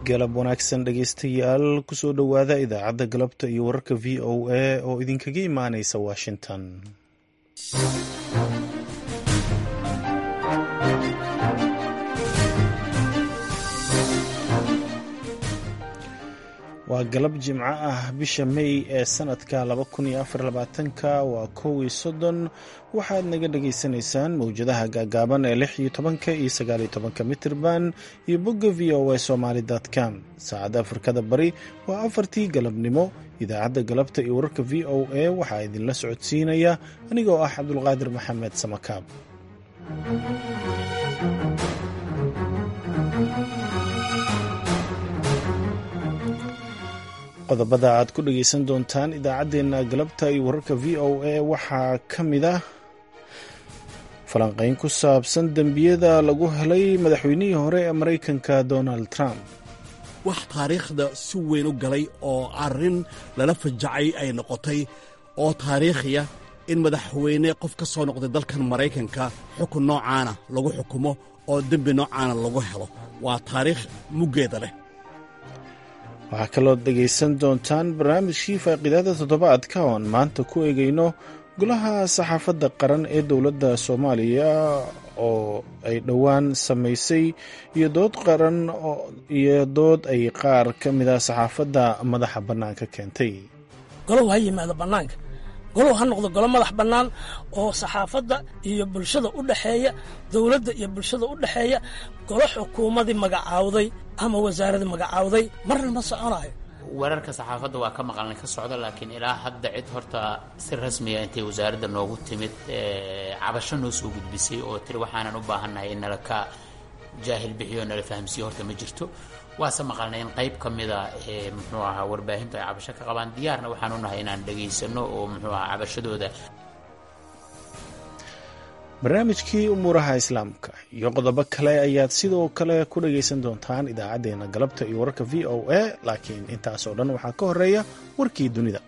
galab wanaagsan dhegeystayaal kusoo dhowaada idaacadda galabta iyo wararka v o a oo idinkaga imaaneysa washington waa galab jimco ah bisha may ee sanadka ka waa kow iyo soddon waxaad naga dhagaysanaysaan mowjadaha gaagaaban ee lix iyo tobanka iyo sagaaliyo tobanka mitirban iyo bogga v o a somaali com saacadda afrikada bari waa afartii galabnimo idaacadda galabta iyo wararka v o a waxaa idinla socodsiinaya anigoo ah cabdulqaadir maxamed samakaab qodobada aad ku dhagaysan doontaan idaacaddeenna galabta iyo wararka v o a waxaa ka mid ah falanqayn ku saabsan dembiyada lagu helay madaxweynihii hore ee maraykanka donald trump wax taariikhda si weyn u galay oo arrin lala fajacay ay noqotay oo taariikhiya in madaxweyne qof ka soo noqday dalkan maraykanka xukun noocaana lagu xukumo oo dembi noocaana lagu helo waa taariikh muggeeda leh waxaa kaloo dhegaysan doontaan barnaamijkii faaqiidada toddobaadka oon maanta ku eegayno golaha saxaafadda qaran ee dowladda soomaaliya oo ay dhowaan samaysay iyo dood qaran iyo dood ay qaar ka mid a saxaafadda madaxa bannaanka keentay golow ha yimaado bannaanka golow ha noqdo golo madax bannaan oo saxaafadda iyo bulshada u dhexeeya dowladda iyo bulshada u dhexeeya golo xukuumadii magacaawday ama wasaaradii magacaawday marna ma soconayo wararka saxaafadda waa ka maqalnay ka socda laakiin ilaa hadda cid horta si rasmiya intay wasaaradda noogu timid cabasho noo soo gudbisay oo tiri waxaanan u baahannahay in nala ka jaahil bixiyo nala fahamsiiyo horta ma jirto waase maqalnay in qayb ka mida muxuu ahaa warbaahintu ay cabasho ka qabaan diyaarna waxaan u nahay inaan dhegaysano oo muxuu ahaa cabashadooda barnaamijkii umuuraha islaamka iyo qodobo kale ayaad sidoo kale ku dhagaysan doontaan idaacaddeenna galabta iyo wararka v o a laakiin intaasoo dhan waxaa ka horeeya warkii dunida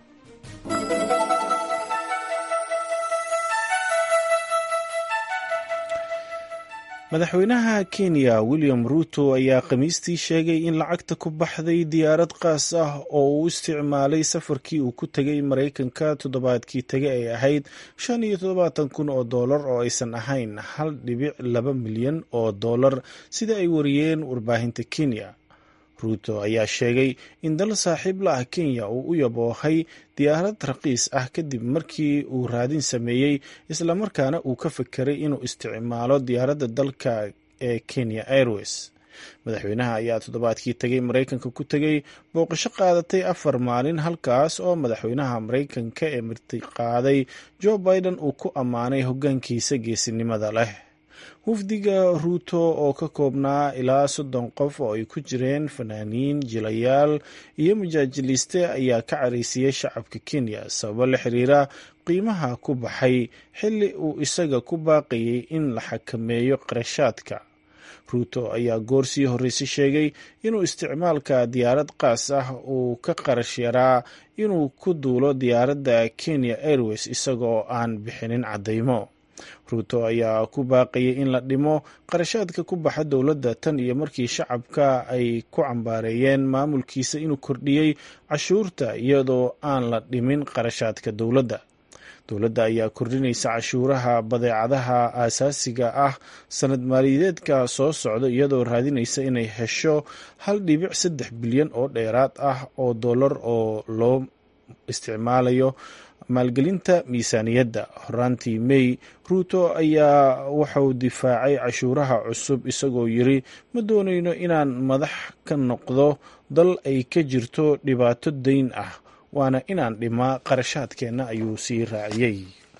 madaxweynaha kenya william ruuto ayaa khamiistii sheegay in lacagta ku baxday diyaarad qaas ah oo uu isticmaalay safarkii uu ku tegay maraykanka toddobaadkii tege ay ahayd shan iyo toddobaatan kun oo dollar oo aysan ahayn hal dhibic laba milyan oo dollar sida ay wariyeen warbaahinta kenya ruuto ayaa sheegay in dal saaxiib la ah kenya uu u yaboohay diyaarad raqiis ah kadib markii uu raadin sameeyey islamarkaana uu ka fekeray inuu isticmaalo diyaaradda dalka ee kenya airways madaxweynaha ayaa toddobaadkii tegay maraykanka ku tegay booqasho qaadatay afar maalin halkaas oo madaxweynaha maraykanka ee martiqaaday joe biden uu ku ammaanay hoggaankiisa geesinimada leh wafdiga ruuto oo ka koobnaa ilaa soddon qof oo ay ku jireen fanaaniin jilayaal iyo majaajiliiste ayaa ka caraysiiyey shacabka kenya sababo la xiriira qiimaha ku baxay xilli uu isaga ku baaqayay in la xakameeyo qarashaadka ruuto ayaa goor sii horreysay sheegay inuu isticmaalka diyaarad qaas ah uu ka qarash yaraa inuu ku duulo diyaaradda kenya airways isagoo aan bixinin caddaymo ruuto ayaa ku baaqayay in la dhimo qarashaadka ku baxa dowladda tan iyo markii shacabka ay ku cambaareeyeen maamulkiisa inuu kordhiyey cashuurta iyadoo aan la dhimin qarashaadka dowladda dowladda ayaa kordhinaysa cashuuraha badeecadaha aasaasiga ah sanad maaliyadeedka soo socda iyadoo raadinaysa inay hesho hal dhibic saddex bilyan oo dheeraad ah oo dollar oo loo isticmaalayo maalgelinta miisaaniyadda horaantii may ruuto ayaa wuxuu difaacay cashuuraha cusub isagoo yiri ma doonayno inaan madax ka noqdo dal ay ka jirto dhibaato dayn ah waana inaan dhimaa qarashaadkeenna ayuu sii raaciyey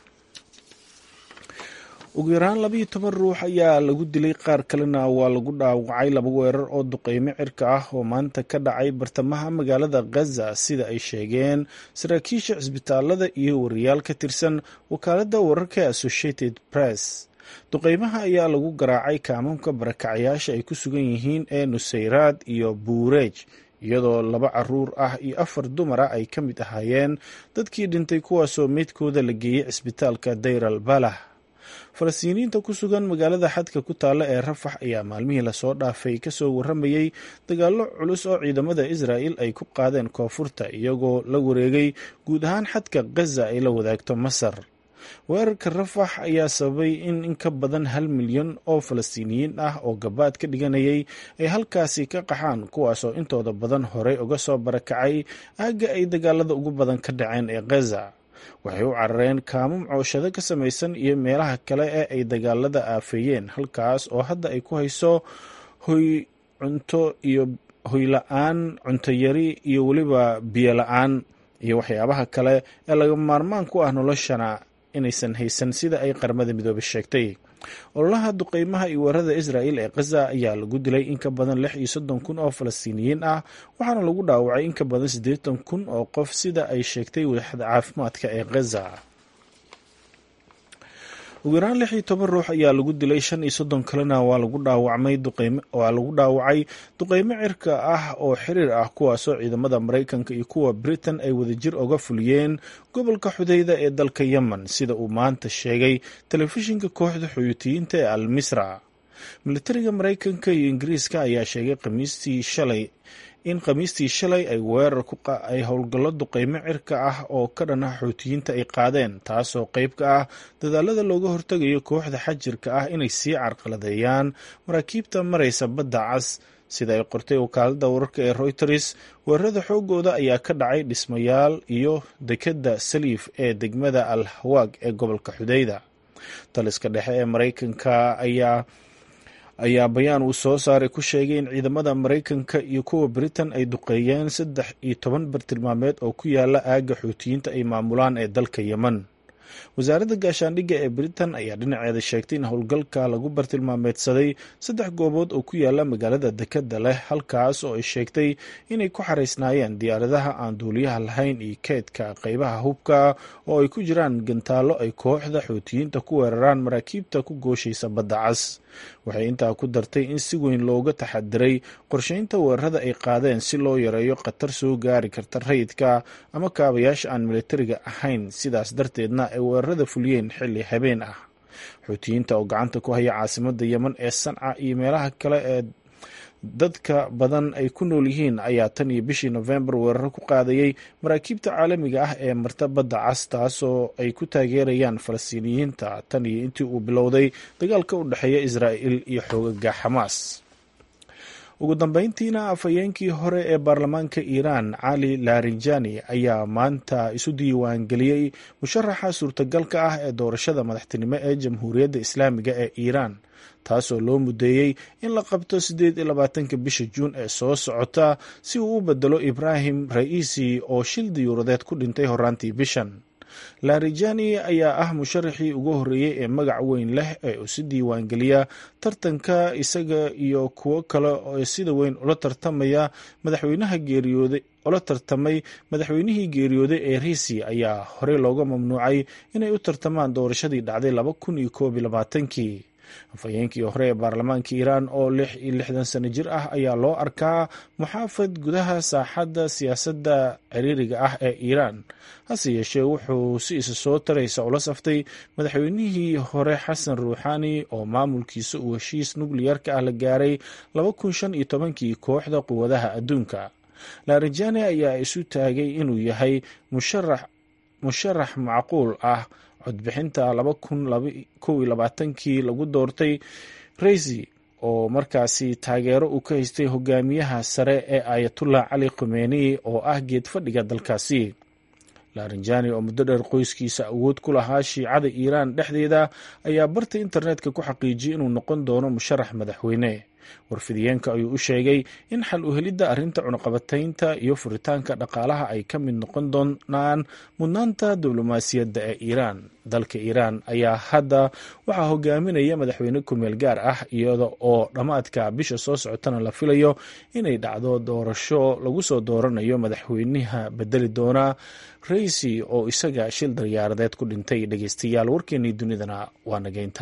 ugu yaraan labayo toban ruux ayaa lagu dilay qaar kalena waa lagu dhaawacay laba weerar oo duqeymo cirka ah oo maanta ka dhacay bartamaha magaalada khaza sida ay sheegeen saraakiisha cisbitaalada iyo wariyaal ka tirsan wakaaladda wararka ee associated press duqeymaha ayaa lagu garaacay kaamamka barakacayaasha ay ku sugan yihiin ee nusayraad iyo buureej iyadoo laba caruur ah iyo afar dumara ay ka mid ahaayeen dadkii dhintay kuwaasoo meydkooda la geeyey cisbitaalka dayral balah falastiiniyiinta ku sugan magaalada xadka ku taalla ee rafax ayaa maalmihii lasoo dhaafay kasoo waramayey dagaallo culus oo ciidamada israa'il ay ku qaadeen koonfurta iyagoo la wareegay guud ahaan xadka gaza ay la wadaagto masar weerarka rafax ayaa sababay in in ka badan hal milyan oo falastiiniyiin ah oo gabaad ka dhiganayay ay halkaasi ka qaxaan kuwaasoo intooda badan horey uga soo barakacay aagga ay dagaalada ugu badan ka dhaceen ee gaza waxay u carareen kaamum cooshado ka samaysan iyo meelaha kale ee ay dagaalada aafeeyeen halkaas oo hadda ay ku hayso hoy cunto iyo hoyla-aan cunto yari iyo weliba biyo la-aan iyo waxyaabaha kale ee laga maarmaan ku ah noloshana inaysan haysan sida ay qaramada midoobay sheegtay ololaha duqeymaha iyo weerarada israa'il ee khaza ayaa lagu dilay in ka badan lix iyo soddon kun oo falastiiniyiin ah waxaana lagu dhaawacay in ka badan siddeetan kun oo qof sida ay sheegtay waaxda caafimaadka ee khaza ugu yaraan lix iyo toban ruux ayaa lagu dilay shan iyo soddon kalena waa lagu dhaawacmay waa lagu dhaawacay duqeymo cirka ah oo xiriir ah kuwaasoo ciidamada maraykanka iyo kuwa britain ay wadajir oga fuliyeen gobolka xudeyda ee dalka yemen sida uu maanta sheegay telefishinka kooxda xoyutiyiinta ee al misra militariga maraykanka iyo ingiriiska ayaa sheegay khamiistii shalay in khamiistii shalay ay weerar ay howlgallo duqeymo cirka ah oo ka dhan ah xoutiyiinta ay qaadeen taasoo qeyb ka ah dadaalada looga hortegayo kooxda xajirka ah inay sii carqaladeeyaan maraakiibta maraysa badda cas sida ay qortay wakaalada wararka ee reuters weerarada xoogooda ayaa ka dhacay dhismayaal iyo dekadda saliif ee degmada al hawaag ee gobolka xudeyda taliska dhexe ee maraykanka ayaa ayaa bayaan uu soo saaray ku sheegay in ciidamada maraykanka iyo kuwa britain ay duqeeyeen saddex iyo toban bartilmaameed oo ku yaala aagga xuutiyiinta ay maamulaan ee dalka yemen wasaaradda gaashaandhigga ee britain ayaa dhinaceeda sheegtay in howlgalka lagu bartilmaameedsaday saddex goobood oo ku yaala magaalada dekadda leh halkaas oo ay sheegtay inay ku xaraysnaayeen diyaaradaha aan duuliyaha lahayn iyo keedka qeybaha hubka oo ay ku jiraan gantaallo ay kooxda xuutiyiinta ku weeraraan maraakiibta ku gooshaysa badda cas waxay intaa ku dartay in si weyn looga taxadiray qorsheynta weerarada ay qaadeen si loo yareeyo khatar soo gaari karta rayidka ama kaabayaasha aan militariga ahayn sidaas darteedna ay weerarada fuliyeen xilli habeen ah xuutiyiinta oo gacanta ku haya caasimada yemen ee sanca iyo meelaha kale ee dadka badan ay ku nool yihiin ayaa tan iyo bishii nofembar weeraro ku qaadayay maraakiibta caalamiga ah ee marta badda cas taasoo ay ku taageerayaan falastiiniyiinta tan iyo intii uu bilowday dagaalka u dhexeeya israa'il iyo xoogaga xamaas ugu dambeyntiina afhayeenkii hore ee baarlamaanka iiraan cali larijani ayaa maanta isu diiwaangeliyey musharaxa suurtagalka ah ee doorashada madaxtinimo ee jamhuuriyadda islaamiga ee iiraan taasoo loo mudeeyey in la qabto siddeed iyo labaatanka bisha juun ee soo socota si uu u bedelo ibraahim ra'iisi oo shil diyuuradeed ku dhintay horaantii bishan larijani ayaa ah musharaxii ugu horreeyey ee magac weyn leh ee uu si diiwaangeliya tartanka isaga iyo kuwo kale oo sida weyn ula tartamaya madaxweynaha geeriyooday ula tartamay madaxweynihii geeriyooday ee riisi ayaa horey looga mamnuucay inay u tartamaan doorashadii dhacday laba kun iyo koob iyo labaatankii afhayeenkii hore ee baarlamaanka iiraan oo lix iyo lixdan sano jir ah ayaa loo arkaa muxaafad gudaha saaxadda siyaasadda ciriiriga ah ee iiraan hase yeeshee wuxuu si isa soo taraysa ula saftay madaxweynihii hore xasan ruuxani oo maamulkiisa uu heshiis nukliyarka ah la gaaray laba kun shan iyo tobankii kooxda quwadaha adduunka larijani ayaa isu taagay inuu yahay musharax musharax macquul ah codbixinta laba kun kow iyo labaatankii lagu doortay raisi oo markaasi taageero uu ka haystay hogaamiyaha sare ee ayatullah cali khumeyni oo ah geed fadhiga dalkaasi larinjani oo muddo dheer qoyskiisa awood ku lahaa shiicada iiraan dhexdeeda ayaa barta internetka ku xaqiijiyey inuu noqon doono musharax madaxweyne warfidiyeenka ayuu u sheegay in xal u helidda arrinta cunaqabataynta iyo furitaanka dhaqaalaha ay ka mid noqon doonaan mudnaanta diblomaasiyadda ee iiraan dalka iiraan ayaa hadda waxaa hogaaminaya madaxweyne kumeel gaar ah iyada oo dhammaadka bisha soo socotana la filayo inay dhacdo doorasho lagu soo dooranayo madaxweynaha bedeli doona raisi oo isaga shil daryaaradeed ku dhintay dhegeystayaal warkeenii dunidana waa nageynta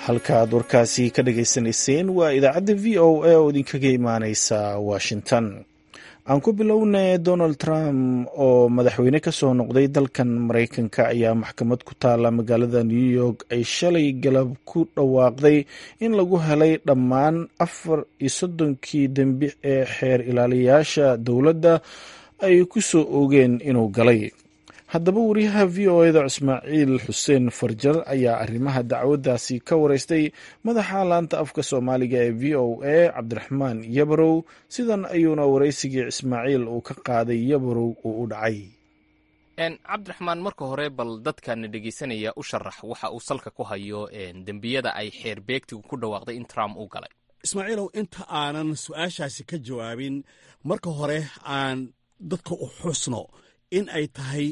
halkaaad warkaasi ka dhagaysanayseen waa idaacadda v o a oo idinkaga imaaneysa washington aan ku bilownay donald trump oo madaxweyne ka soo noqday dalkan maraykanka ayaa maxkamad ku taala magaalada new york ay shalay galab ku dhawaaqday in lagu helay dhammaan afar iyo soddonkii dembi ee xeer ilaaliyayaasha dowladda ay ku soo oogeen inuu galay haddaba wariyaha v o eda ismaaciil xuseen farjar ayaa arrimaha dacwaddaasi ka wareystay madaxa laanta afka soomaaliga ee v o a cabdiraxmaan yabarow sidan ayuuna waraysigii ismaaciil uu ka qaaday yabarow uu u dhacay cabdiraxmaan marka hore bal dadkana dhegeysanaya u sharax waxa uu salka ku hayo dembiyada ay xeer beegtigu ku dhawaaqday in trump uu galay ismaaciilow inta aanan su-aashaasi ka jawaabin marka hore aan dadka u xusno in ay tahay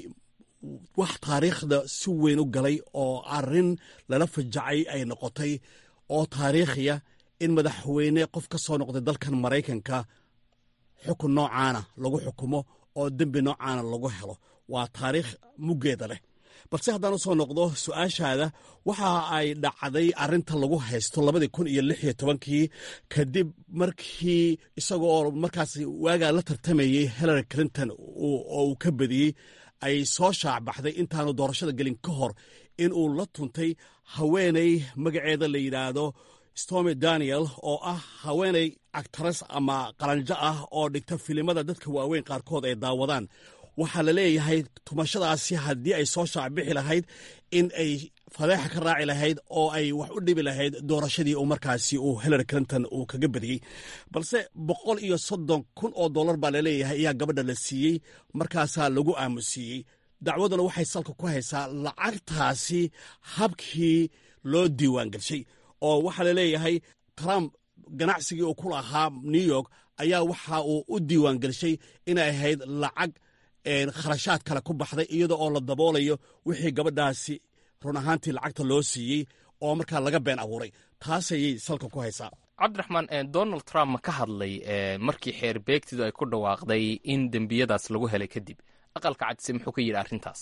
wax taariikhda si weyn u galay oo arrin lala fajacay ay noqotay oo taariikhiya in madaxweyne qof ka soo noqday dalkan maraykanka xukun noocaana lagu xukumo oo dembi noocaana lagu helo waa taariikh muggeeda leh balse haddaan u soo noqdo su-aashaada waxa ay dhacday arrinta lagu haysto labadii kun iyo lix iyo tobankii kadib markii isagoo markaas waagaa la tartamayey hillary clinton oo uu ka badiyey ay soo shaacbaxday intaanu doorashada gelin ka hor in uu la tuntay haweeney magaceeda la yidhaahdo stormy daniel oo ah haweeney actares ama qalanjo ah oo dhigta filimada dadka waaweyn qaarkood ay daawadaan waxaa la leeyahay tumashadaasi haddii ay soo shaacbixi lahayd in ay fadeexa ka raaci lahayd oo ay wax u dhibi lahayd doorashadii uu markaasi uu hillary clinton uu kaga badiyey balse boqol iyo soddon kun oo dollar baa laleeyahay ayaa gabadha la siiyey markaasaa lagu aamusiiyey dacwaduna waxay salka ku haysaa lacagtaasi habkii loo diiwaan gelshay oo waxaa laleeyahay trump ganacsigii uu ku lahaa new york ayaa waxa uu u diiwaan gelshay inay ahayd lacag kharashaad kale ku baxday iyada oo la daboolayo wixii gabadhaasi run ahaantii lacagta loo siiyey oo markaa laga been abuuray taas ayay salka ku haysaa cabdiraxmaan donald trump ma ka hadlay markii xeer beegtidu ay ku dhawaaqday in dembiyadaas lagu helay kadib aqalka cadise muxuu ka yidhi arrintaas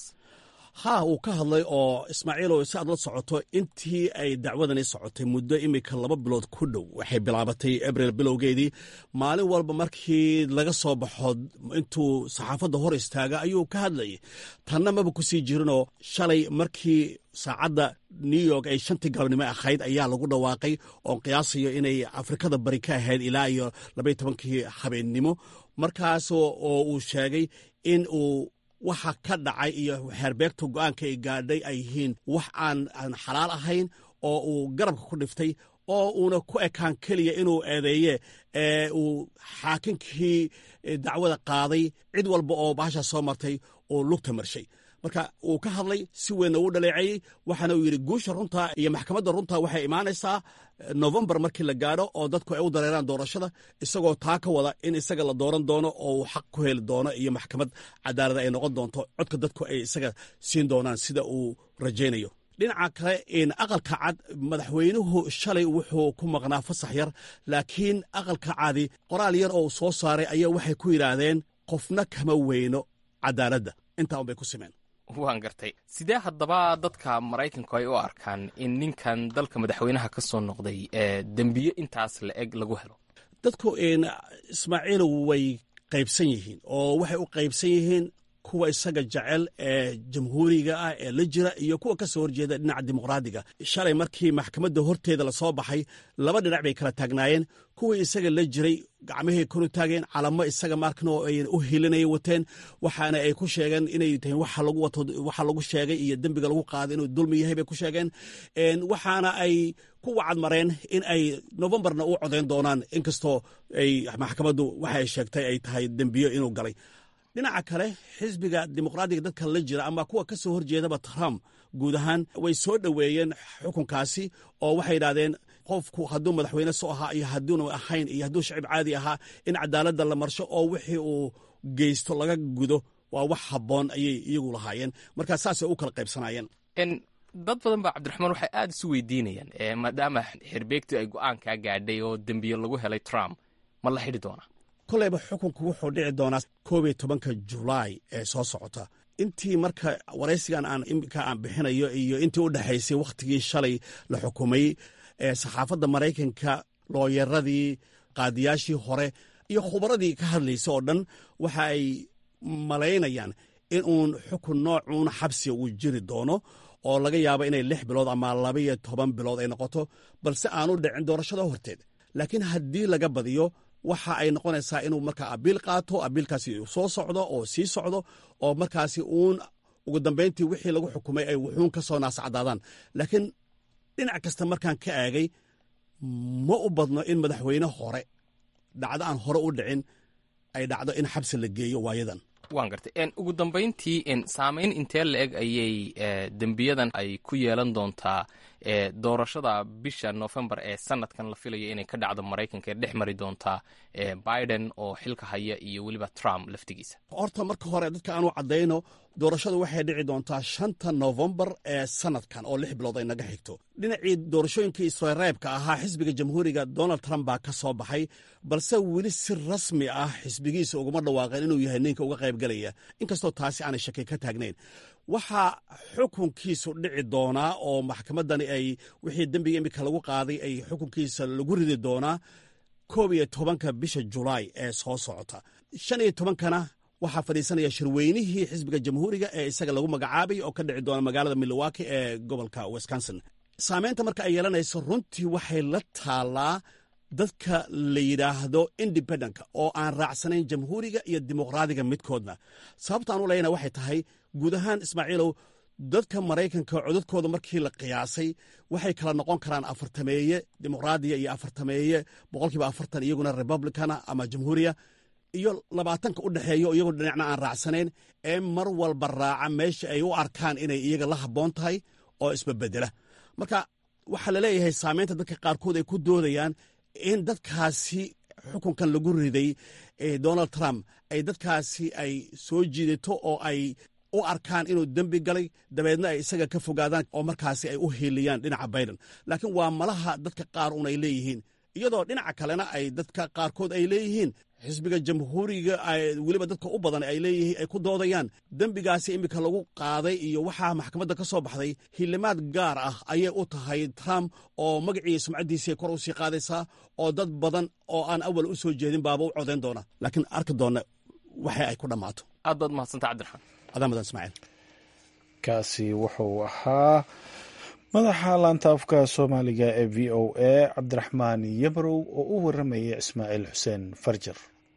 haa uu ka hadlay oo ismaaciilow si aad la socoto intii ay dacwadani socotay muddo imika laba bilood ku dhow waxay bilaabatay abril bilowgeedii maalin walba markii laga soo baxo intuu saxaafadda hor istaaga ayuu ka hadlayay tanna maba ku sii jirinoo shalay markii saacadda new york ay shantii galabnimo ahayd ayaa lagu dhawaaqay oo qiyaasayo inay afrikada bari ka ahayd ilaa iyo labaiy tobankii habeennimo markaas oo uu sheegay in uu waxa ka dhacay iyo xeerbeegta go-aanka ay gaadhay ay yihiin wax aan aan xalaal ahayn oo uu garabka ku dhiftay oo uuna ku ekaan keliya inuu eedeeye ee uu xaakinkii dacwada qaaday cid walba oo bahasha soo martay uu lugta marshay marka uu ka hadlay si weynna uu dhaleeceeyey waxaana uu yidhi guusha runta iyo maxkamadda runta waxay imaanaysaa novembar markii la gaadho oo dadku ay u dareeraan doorashada isagoo taa ka wada in isaga la dooran doono oo uu xaq ku heli doono iyo maxkamad cadaalada ay noqon doonto codka dadku ay isaga siin doonaan sida uu rajaynayo dhinaca kale in aqalka cad madaxweynuhu shalay wuxuu ku maqnaa fasax yar laakiin aqalka cadi qoraal yar oo uu soo saaray ayaa waxay ku yidhaahdeen qofna kama weyno cadaaladda intaa unbay ku simeen waan gartay sidee haddaba dadka maraykanku ay u arkaan in ninkan dalka madaxweynaha ka soo noqday ee dembiye intaas la eg lagu helo dadku ismaaciil way qaybsan yihiin oo waxay u qaybsan yihiin kuwa isaga jecel ee jamhuuriga ah ee la jira iyo kuwa ka soo horjeeda dhinaca dimuqraadiga shalay markii maxkamadda horteeda lasoo baxay laba dhinac bay kala taagnaayeen kuwii isaga la jiray gacmahay konu taageen calamo isaga markan oo ay u hilinaya wateen waxaana ay ku sheegeen inay tahay waxa lagu wato waxa lagu sheegay iyo dembiga lagu qaaday inuu dulmi yahay bay ku sheegeen waxaana ay ku wacad mareen in ay novembarna u codeyn doonaan inkastoo ay maxkamaddu waxa ay sheegtay ay tahay dembiyo inuu galay dhinaca kale xisbiga dimuqraadiga dadka la jira ama kuwa ka soo horjeedaba trump guud ahaan way soo dhoweeyeen xukunkaasi oo waxay yidhahdeen qofku hadduu madaxweyne soo ahaa iyo hadduuna ahayn iyo hadduu shacib caadi ahaa in cadaaladda la marsho oo wixii uu geysto laga gudo waa wax habboon ayay iyagu lahaayeen markaa saasay u kala qaybsanaayeen dad badan baa cabdiraxmaan waxay aad isu weydiinayaan maadaama xirbeegtu ay go-aankaa gaadhay oo dembiye lagu helay trump ma la xidhi doonaa koleyba xukunku wuxuu dhici doonaa koob iyo tobanka julaay ee soo socota intii marka waraysigan aan imika aan bixinayo iyo intii u dhexaysay wakhtigii shalay la xukumay saxaafadda maraykanka looyaradii qaadiyaashii hore iyo khubaradii ka hadlaysa oo dhan waxa ay malaynayaan in uun xukun noocuun xabsiga uu jiri doono oo laga yaabo inay lix bilood ama labaiyo toban bilood ay noqoto balse aanu dhicin doorashada horteed laakiin haddii laga badiyo waxa ay noqonaysaa inuu markaa abiil qaato abiilkaasi soo socdo oo sii socdo oo markaasi uun ugu dambayntii wixii lagu xukumay ay wuxuun ka soo naascadaadaan laakiin dhinac kasta markaan ka aagay ma u badno in madaxweyne hore dhacdo aan hore u dhicin ay dhacdo in xabsi la geeyo waayadan waan gartay ugu dambayntii saameyn intee la eg ayay dembiyadan ay ku yeelan doontaa doorashada bisha novembar ee sanadkan la filayo inay ka dhacdo maraykanka ee dhex mari doontaa biden oo xilka haya iyo weliba trump laftigiisa horta marka hore dadka aanu caddayno doorashadu waxay dhici doontaa shanta novembar ee sanadkan oo lix bilood ay naga xigto dhinacii doorashooyinkii isreebka ahaa xisbiga jamhuuriga donald trump baa ka soo baxay balse weli si rasmi ah xisbigiisa uguma dhawaaqeen inuu yahay ninka uga qaybgelaya inkastoo taasi aanay shaki ka taagnayn waxaa xukunkiisu dhici doonaa oo maxkamaddani ay wixii dembiga imika lagu qaaday ay xukunkiisa lagu ridi doonaa koob iyo tobanka bisha julaay ee soo socota shan iyo tobankana waxaa fadhiisanaya shirweynihii xisbiga jamhuuriga ee isaga lagu magacaabay oo ka dhici doona magaalada milwaukee ee gobolka wisconsin saameynta marka ay yeelanayso runtii waxay la taallaa dadka la yidhaahdo independentka oo aan raacsanayn jamhuuriga iyo dimuqraadiga midkoodna sababta aan u leyna waxay tahay guud ahaan ismaaciilow dadka maraykanka codadkooda markii la qiyaasay waxay kala noqon karaan afartameeye dimuqraadiya iyo afartameeye boqolkiiba afartan iyaguna republicana ama jamhuuriya iyo labaatanka u dhexeeyo iyagoo dhinacna aan raacsanayn ee mar walba raaca meesha ay u arkaan inay iyaga la habboon tahay oo isbabedela marka waxaa laleeyahay saameynta dadka qaarkood ay ku doodayaan in dadkaasi xukunkan lagu riday donald trump ay dadkaasi ay soo jiidato oo ay u arkaan inuu dembi galay dabeedna ay isaga ka fogaadaan oo markaasi ay u hiiliyaan dhinaca biden laakiin waa malaha dadka qaar un ay leeyihiin iyadoo dhinaca kalena ay dadka qaarkood ay leeyihiin xisbiga jamhuuriga weliba dadka u badan ay leeyihiin ay ku doodayaan dembigaasi iminka lagu qaaday iyo waxaa maxkamadda ka soo baxday hilimaad gaar ah ayay u tahay trump oo magacii sumcaddiisii kor u sii qaadaysaa oo dad badan oo aan awal u soo jeedin baaba u codayn doona laakiin arki doonna waxa ay ku dhammaato aad baad mahadsanta cabdiraxmaan adaa mudan ismaaciil kaasi wuxuu ahaa madaxa laanta afka soomaaliga ee v o a cabdiraxmaan yabrow oo u waramayay ismaaciil xuseen farjar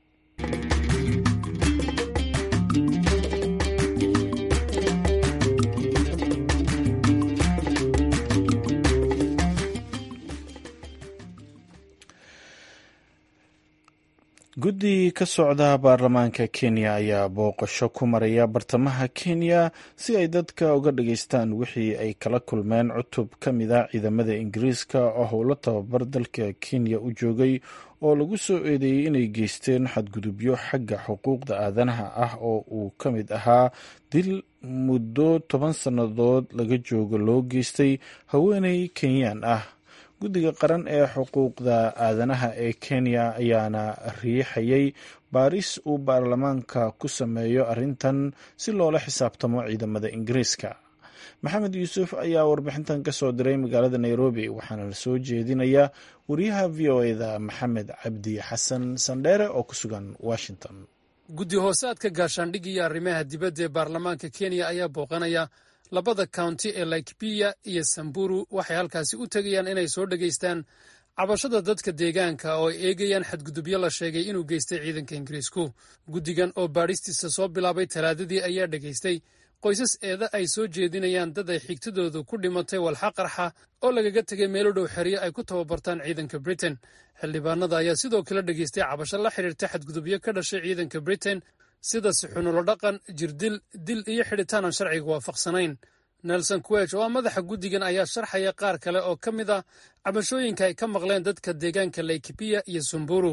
guddi ka socda baarlamaanka kenya ayaa booqasho ku maraya bartamaha kenya si ay dadka uga dhageystaan wixii ay kala kulmeen cutub ka mid a ciidamada ingiriiska oo howlo tababar dalka kenya u joogay oo lagu soo eedeeyey inay geysteen xadgudubyo xagga xuquuqda aadanaha ah oo uu ka mid ahaa dil muddo toban sannadood laga joogo loo geystay haweeney kenyaan ah guddiga qaran ee xuquuqda aadanaha ee kenya ayaana riixayay baaris uu baarlamaanka ku sameeyo arrintan si loola xisaabtamo ciidamada ingiriiska maxamed yuusuf ayaa warbixintan ka soo diray magaalada nairobi waxaana la soo jeedinayaa wariyaha v o eda maxamed cabdi xasan sandheere oo ku sugan washington guddi hoosaadka gaashaandhig iyo arrimaha dibadda ee baarlamaanka kenya ayaa booqanaya labada county ee laikbiya iyo samburu waxay halkaasi u tegayaan inay soo dhegaystaan cabashada dadka deegaanka oo ay eegayaan xadgudubyo la sheegay inuu geystay ciidanka ingiriisku guddigan oo baadhistiisa soo bilaabay talaadadii ayaa dhegaystay qoysas eeda ay soo jeedinayaan dad ay xigtadoodu ku dhimatay walxa qarxa oo lagaga tegay meelo dhow xeryo ay ku tababartaan ciidanka britain xildhibaanada ayaa sidoo kale dhegaystay cabasho la xidhiirta xadgudubyo ka dhashay ciidanka britain sida sixunulo dhaqan jirdil dil iyo xidhitaan aan sharciga waafaqsanayn nelson kuweg oo ah madaxa guddigan ayaa sharxaya qaar kale oo ka mid ah cabashooyinka ay ka maqleen dadka deegaanka laikibiya iyo sumburu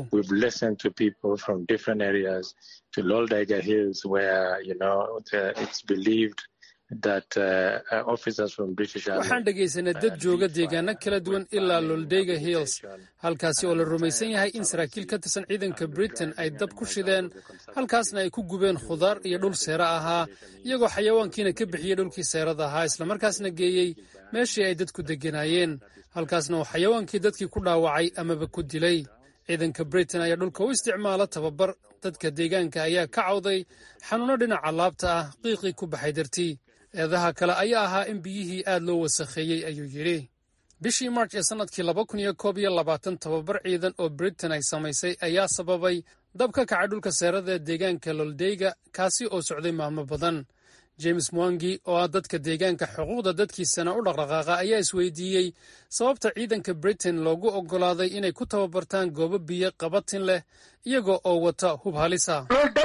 waxaan dhegaysanay dad jooga deegaano kala duwan ilaa loldega hills halkaasi oo la rumaysan yahay in saraakiil ka tirsan ciidanka britain ay dab ku shideen halkaasna ay ku gubeen khudaar iyo dhul seera ahaa iyagoo xayawaankiina ka bixiyey dhulkii seerada ahaa islamarkaasna geeyey meeshii ay dadku degganaayeen halkaasna uu xayawaankii dadkii ku dhaawacay amaba ku dilay ciidanka britain ayaa dhulka u isticmaala tababar dadka deegaanka ayaa ka cawday xanuuno dhinaca laabta ah qiiqii ku baxay dartii eedaha kale ayaa ahaa in biyihii aad loo wasakheeyey ayuu yidhi bishii march ee sannadkii laba kun iyo koob iyo labaatan tababar ciidan oo britain ay samaysay ayaa sababay dab ka kacay dhulka seerada ee deegaanka loldeyga kaasi oo socday maalmo badan james mwangi oo ah dadka deegaanka xuquuqda dadkiisana u dhaqdhaqaaqa ayaa isweydiiyey sababta ciidanka britain loogu oggolaaday inay ku tababartaan goobo biyo qabatin leh iyaga oo wata hub halisa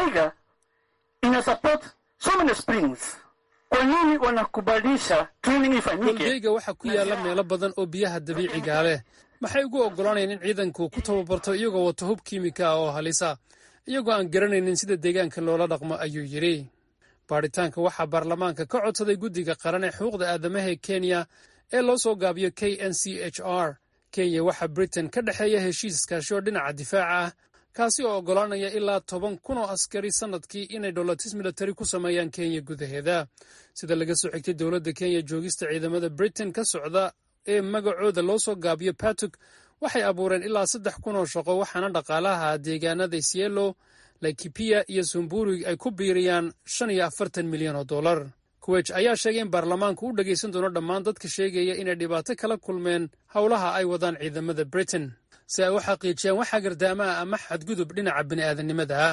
loldeyga waxaa ku yaalla meelo badan oo biyaha dabiicigaa leh maxay ugu oggolaanayeen in ciidanku ku tababarto iyagoo wata hub kiimika ah oo halisa iyagoo aan garanaynin sida deegaanka loola dhaqmo ayuu yidhi baadhitaanka waxaa baarlamaanka ka codsaday guddiga qaran ee xuquuqda aadamaha ee kenya ee loo soo gaabiyo k n c h r kenya waxaa britain ka dhexeeya heshiis iskaashi oo dhinaca difaaca ah kaasi oo oggolaanaya ilaa toban kun oo askari sannadkii inay dholotis militari ku sameeyaan kenya gudaheeda sida laga soo xigtay dowladda kenya joogista ciidamada britain ka socda ee magacooda loo soo gaabiyo batuk waxay abuureen ilaa saddex kun oo shaqo waxaana dhaqaalaha deegaanada isielo laikipia iyo sumburig ay ku biiriyaan shan iyo afartan milyan oo dollar kuwej ayaa sheegay in baarlamaanku u dhegaysan doono dhammaan dadka sheegaya inay dhibaato kala kulmeen howlaha ay wadaan ciidamada britain si ay u xaqiijiyaan wax hagardaamaha ama xadgudub dhinaca bini'aadanimada ah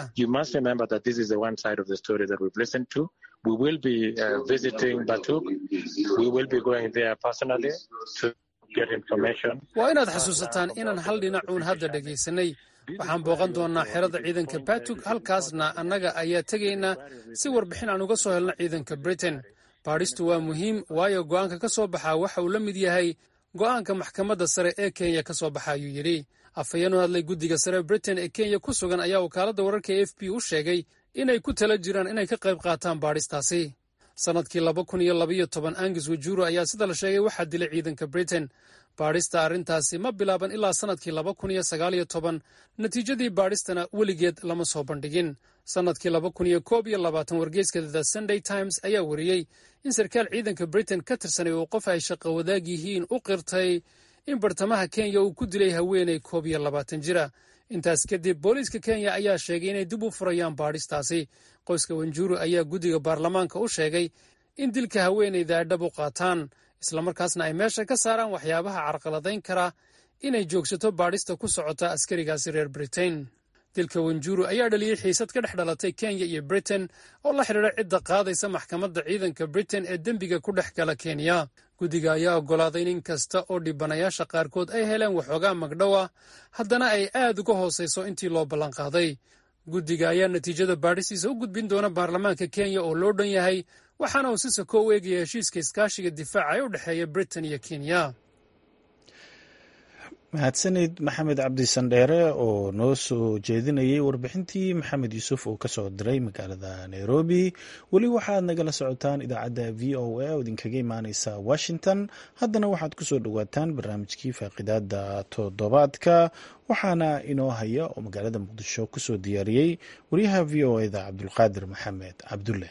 waa inaad xasuusataan inaan hal dhinacuun hadda dhegaysanay waxaan booqan doonnaa xerada ciidanka batug halkaasna annaga ayaa tegaynaa si warbixin aan uga soo helno ciidanka britain baadhistu waa muhiim waayo go'aanka ka soo baxaa waxa uu la mid yahay go'aanka maxkamadda sare ee kenya ka soo baxa ayuu yidhi afhayeen u hadlay guddiga sare britain ee kenya ku sugan ayaa wakaaladda wararka e f b u sheegay inay ku tala jiraan inay ka qayb qaataan baadhistaasi sannadkii laba kun iyo labaiyo toban angus wajuro ayaa sida la sheegay waxaa dilay ciidanka britain baadhista arrintaasi ma bilaaban ilaa sannadkii laba kun iyo sagaaliyo toban natiijadii baadhistana weligeed lama soo bandhigin sannadkii laba kun iyo koob iyo labaatan wargeyska the sunday times ayaa wariyey in sarkaal ciidanka britain ka tirsanay uu qof ay shaqo wadaag yihiin u qirtay in bartamaha kenya uu ku dilay haweenay koob iyo labaatan jira intaas kadib booliiska kenya ayaa sheegay inay dib u furayaan baadhistaasi qoyska wanjuru ayaa guddiga baarlamaanka u sheegay in dilka haweenayda ay dhab u qaataan islamarkaasna ay meesha ka saaraan waxyaabaha carqaladayn kara inay joogsato baadhista ku socota askarigaasi reer britain dilka wanjuru ayaa dhaliyey xiisad ka dhex dhalatay kenya iyo britain oo la xidhiidha cidda qaadaysa maxkamadda ciidanka britain ee dembiga ku dhex gala kenya guddiga ayaa oggolaaday in in kasta oo dhibanayaasha qaarkood ay heleen waxoogaa magdhow ah haddana ay aad uga hoosayso intii loo ballanqaaday guddiga ayaa natiijada baadhistiisa u gudbin doona baarlamaanka kenya oo loo dhan yahay waxaana uu si sako u eegaya heshiiska iskaashiga difaaca ee u dhexeeya britain iyo kenya mahadsanid maxamed cabdi sandheere oo noo soo jeedinayay warbixintii maxamed yuusuf uu kasoo diray magaalada nairobi weli waxaad nagala socotaan idaacadda v o a oo idinkaga imaaneysa washington haddana waxaad kusoo dhowaataan barnaamijkii faaqidaada toddobaadka waxaana inoo haya oo magaalada muqdisho kusoo diyaariyey wariyaha v o eda cabdulqaadir maxamed cabdulle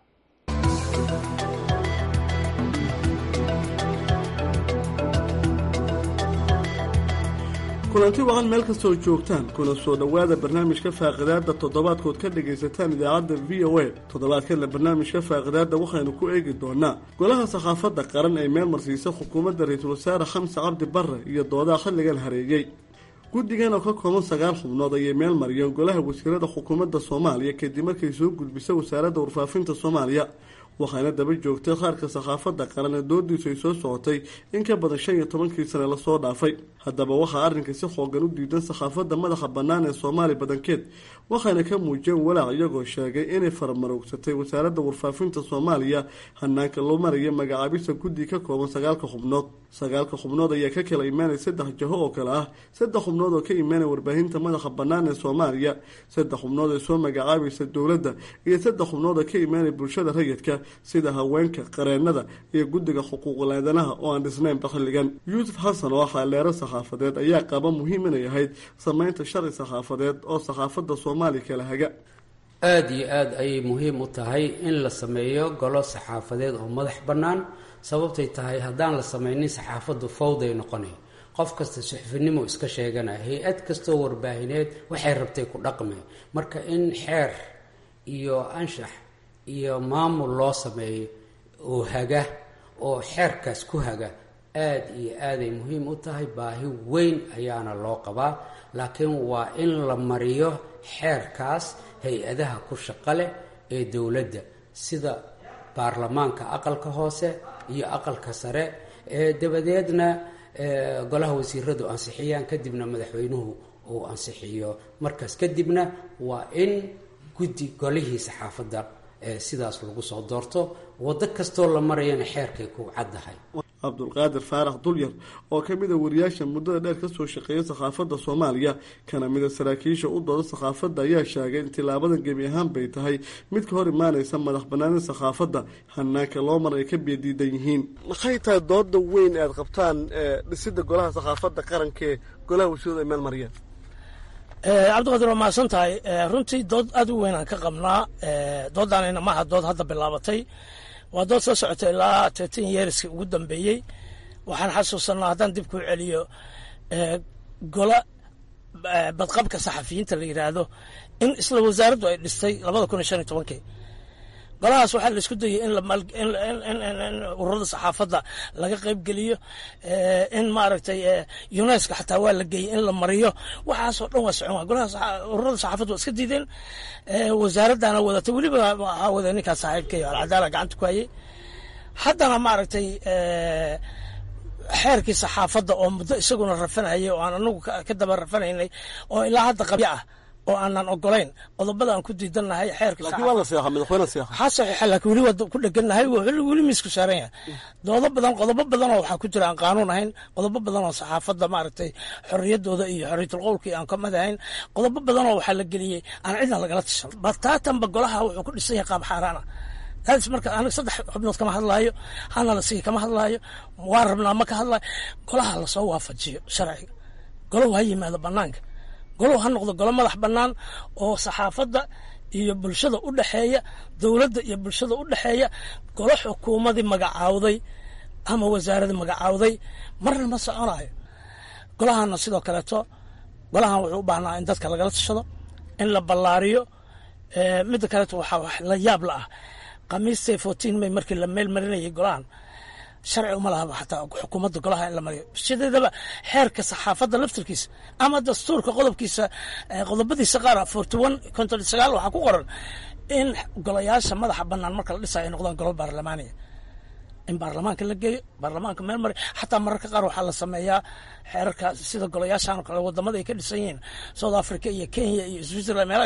kulanti waqan meel kastooo joogtaan kuna soo dhowaada barnaamijka faaqidaada toddobaadkood ka dhagaysataan idaacadda v o a toddobaadkanna barnaamijka faaqidaada waxaynu ku eegi doonaa golaha sakhaafadda qaran ee meel marsiisa xukuumadda ra-iisul wasaare xamse cabdi barre iyo doodaha xilligan hareeyey guddigan oo ka kooban sagaal xubnood ayay meel mariyeen golaha wasiirada xukuumadda soomaaliya kadib markay soo gudbisa wasaaradda warfaafinta soomaaliya waxaana daba joogtay qaarka sakhaafadda qaran ee doodiisu ay soo socotay in ka badan shan iyo tobankii sane lasoo dhaafay haddaba waxaa arrinka si xoogan u diidan sakhaafadda madaxa bannaan ee soomaali badankeed waxaana ka muujiyeen walaac iyagoo sheegay inay faramaroogsatay wasaaradda warfaafinta soomaaliya hanaanka loo maraya magacaabisa guddi ka kooban sagaalka xubnood sagaalka xubnood ayaa ka kala imaanaya saddex jaho oo kale ah saddex xubnood oo ka imaanaya warbaahinta madaxa bannaan ee soomaaliya saddex xubnood ee soo magacaabaysa dowladda iyo saddex xubnood oo ka imaanaya bulshada rayidka sida haweenka qareenada iyo guddiga xuquuqul aadanaha oo aan dhisnaynba xilligan yuusuf xasan oo xaaleero saxaafadeed ayaa qaba muhiim inay ahayd sameynta sharci saxaafadeed oo saxaafadda soomaaliya kala haga aada iyo aada ayay muhiim u tahay in la sameeyo golo saxaafadeed oo madax bannaan sababtay tahay haddaan la sameynin saxaafaddu fawday noqonay qof kasta suxufinimo iska sheeganaya hay-ad kastoo warbaahineed waxay rabtay ku dhaqme marka in xeer iyo anshax iyo maamul loo sameeyo oo haga oo xeerkaas ku haga aada iyo aaday muhiim u tahay baahi weyn ayaana loo qabaa laakiin waa in la mariyo xeerkaas hay-adaha ku shaqo leh ee dowladda sida baarlamaanka aqalka hoose iyo aqalka sare ee dabadeedna golaha wasiiradu ansixiyaan kadibna madaxweynuhu uu ansixiyo markaas kadibna waa in guddi golihii saxaafadda sidaas lagu soo doorto waddo kastoo la marayana xeerkay ku caddahay cabdulqaadir faarax dulyar oo ka mid a wariyaasha muddada dheer kasoo shaqeeya sakhaafadda soomaaliya kana mida saraakiisha u dooda sakhaafadda ayaa sheegay in tilaabadan gebi ahaan bay tahay mid ka hor imaanaysa madax banaanida sakhaafadda hanaanka loo mar ay ka biyadiidan yihiin maxay tahay dooda weyn aad qabtaan dhisida golaha sakhaafadda qarankaee golaha wasiiradu ay meel mariyeen cabdiqaadir waa mahadsan tahay runtii dood aada u weyn aan ka qabnaa doodaanayna maaha dood hadda bilaabatay waa dood soo socotay ilaa teetan yeeriska ugu dambeeyey waxaan xasuusanaa haddaan dib kuu celiyo gola badqabka saxafiyiinta la yidhaahdo in isla wasaaraddu ay dhistay labada kun iyo shan iyo tobankii golahaas waxaa la isku dayay in ururada saxaafadda laga qaybgeliyo in maaragtay unesco xataa waa la geeyey in la mariyo waxaasoo dhan waa socon golahaas ururada saxaafadda waa iska diideen wasaaraddana wadatay weliba waxaa wada ninkaas saaxiibkay alcadaala gacanta ku hayay haddana maaragtay xeerkii saxaafadda oo muddo isaguna rafanayay oo aan anagu ka daba rafanaynay oo ilaa hadda qabyo ah oo aanan ogolayn qodobada aan ku diidannahay xeerka ha saxiixa laakiin weli waa ku dhegannahay weli miisku saaran yahay doodo badan qodobo badan oo waxaa ku jira aan qaanuun ahayn qodobo badan oo saxaafadda maaragtay xorriyaddooda iyo xorriyatul qowlkii aan kamid ahayn qodobo badan oo waxaa la geliyey aan cidna lagala tashan bataatanba golaha wuxuu ku dhisan yahay qaab xaaraana daadis marka aniga saddex xubnood kama hadlaayo hana la sigi kama hadlaayo waan rabnaa ma ka hadlaayo golaha lasoo waafajiyo sharciga golahu ha yimaado banaanka golow ha noqdo golo madax bannaan oo saxaafadda iyo bulshada u dhexeeya dowladda iyo bulshada u dhexeeya golo xukuumadii magacaawday ama wasaaradii magacaawday marna ma soconayo golahana sidoo kaleeto golahan wuxuu u baahnaa in dadka lagala tashado in la ballaariyo midda kaleeto waxaa wax la yaab la ah khamiistay fourteen may markii la meel marinayay golahan sharci uma lahaba xataa xukuumadda golaha in la mariyo sideedaba xeerka saxaafadda laftirkiisa ama dastuurka qodobkiisa qodobadiisa qaar forty one konton sagaal waxaa ku qoran in golayaasha madaxa bannaan marka la dhisayo ay noqdaan golo baarlamaaniya in baarlamaanka la geeyo baarlamaanka meel mari xataa mararka qaar waxaa la sameeyaa xeerarka sida golayaashan oo kale wadamada ay ka dhisan yihiin south africa iyo kenya iyo switzerland meelaha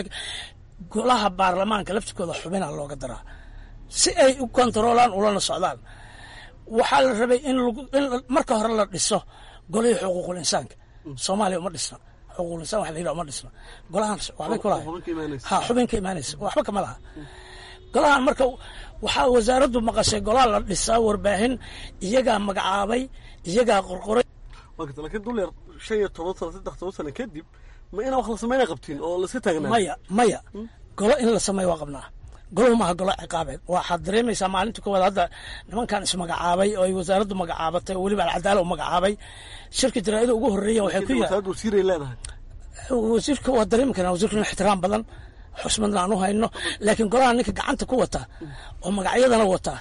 golaha baarlamaanka laftirkooda xubina looga daraa si ay u kontaroolaan ulana socdaan waxaa la rabay in marka hore la dhiso golihii xuquuqul insaanka soomaaliya uma dhisna xuquuqul insaan wax la yidhaha uma dhisna golahan waxbay ku lahay ha xubin ka imaanaysa waxba kama laha golahan marka waxaa wasaaraddu maqashay golaha la dhisaa warbaahin iyagaa magacaabay iyagaa qorqoray laakiin dulyar shan iyo toban sano saddex toban sano kadib ma inaa wax la sameynaa qabtiin oo la iska taagnaa maya maya golo in la sameeyo waa qabnaa goluhu maaha golo ciqaabeed waxaad dareemaysaa maalinta koowaad hadda nimankan ismagacaabay oo ay wasaaraddu magacaabatay oo weliba alcadaala u magacaabay shirka jaraa'ida ugu horreeya waxay ku wasaaraddu wasiiray leedahay wasiirka waa dareemi karnaa wasiirka nin ixtiraam badan xusmadna aan u hayno laakiin golaha ninka gacanta ku wata oo magacyadana wata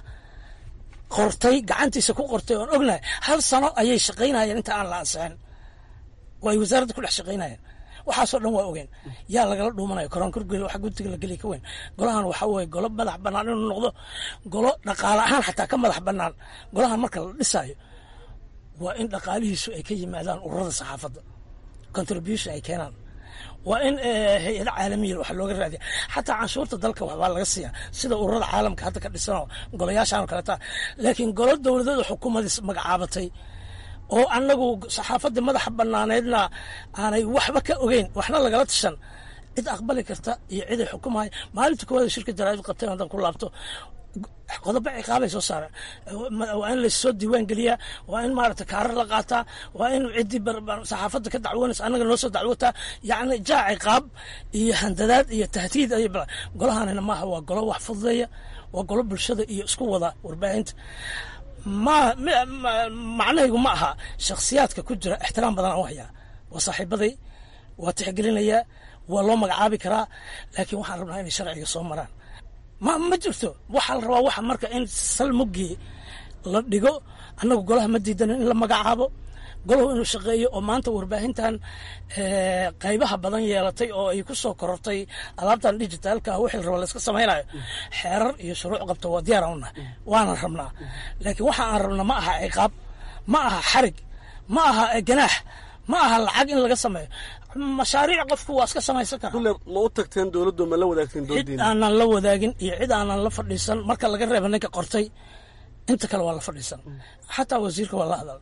qortay gacantiisa ku qortay oon ognahay hal sano ayay shaqaynayeen inta aan la ansixin oo ay wasaaradda ku dhex shaqaynayeen waxaasoo dhan waa ogeen yaa lagala dhuumanaya koronkorgel wax guddiga la geliya ka weyn golahan waxaa weye golo madax bannaan inuu noqdo golo dhaqaale ahaan xataa ka madax bannaan golahan marka la dhisaayo waa in dhaqaalihiisu ay ka yimaadaan ururada saxaafadda contribution ay keenaan waa in hay-ada caalamiya wax looga raadiya xataa canshuurta dalka waxbaa laga siiya sida ururada caalamka hadda ka dhisanoo golayaashan oo kaleta laakiin golo dowladeeda xukuumadii magacaabatay oo annagu saxaafaddii madaxa bannaaneedna aanay waxba ka ogeyn waxna lagala tashan cid aqbali karta iyo ciday xukumahay maalinta koowaada shirka jaraa'id qabteen haddaan ku laabto qodobo ciqaabay soo saareen waa in lassoo diiwaan geliyaa waa in maaragta kaarar la qaataa waa in ciddii saxaafadda ka dacwoonaysa annaga noo soo dacwotaa yacni jaa ciqaab iyo handadaad iyo tahdiid ay golahanina maaha waa golo wax fududeeya waa golo bulshada iyo isku wada warbaahinta ma macnahaygu ma aha shakhsiyaadka ku jira ixtiraam badan aan u hayaa waa saaxiibaday waa tixgelinayaa waa loo magacaabi karaa laakiin waxaan rabnaa inay sharciga soo maraan ma ma jirto waxaa la rabaa waxa marka in sal muggii la dhigo annagu golaha ma diidanin in la magacaabo golahu inuu shaqeeyo oo maanta warbaahintan qaybaha badan yeelatay oo ay ku soo korortay alaabtan digitaalka wixii la raba layska samaynayo xeerar iyo shuruuc qabto waa diyaar aan unahay waanan rabnaa laakiin waxa aan rabna ma aha ciqaab ma aha xarig ma aha ganaax ma aha lacag in laga sameeyo mashaariic qofku waa iska samaysan karaa kulle ma u tagteen dowladdu ma la wadaagteen cid doodiina aanan la wadaagin iyo cid aanan la fadhiisan marka laga reeba ninka qortay inta kale waa la fadhiisan xataa wasiirka waa la hadal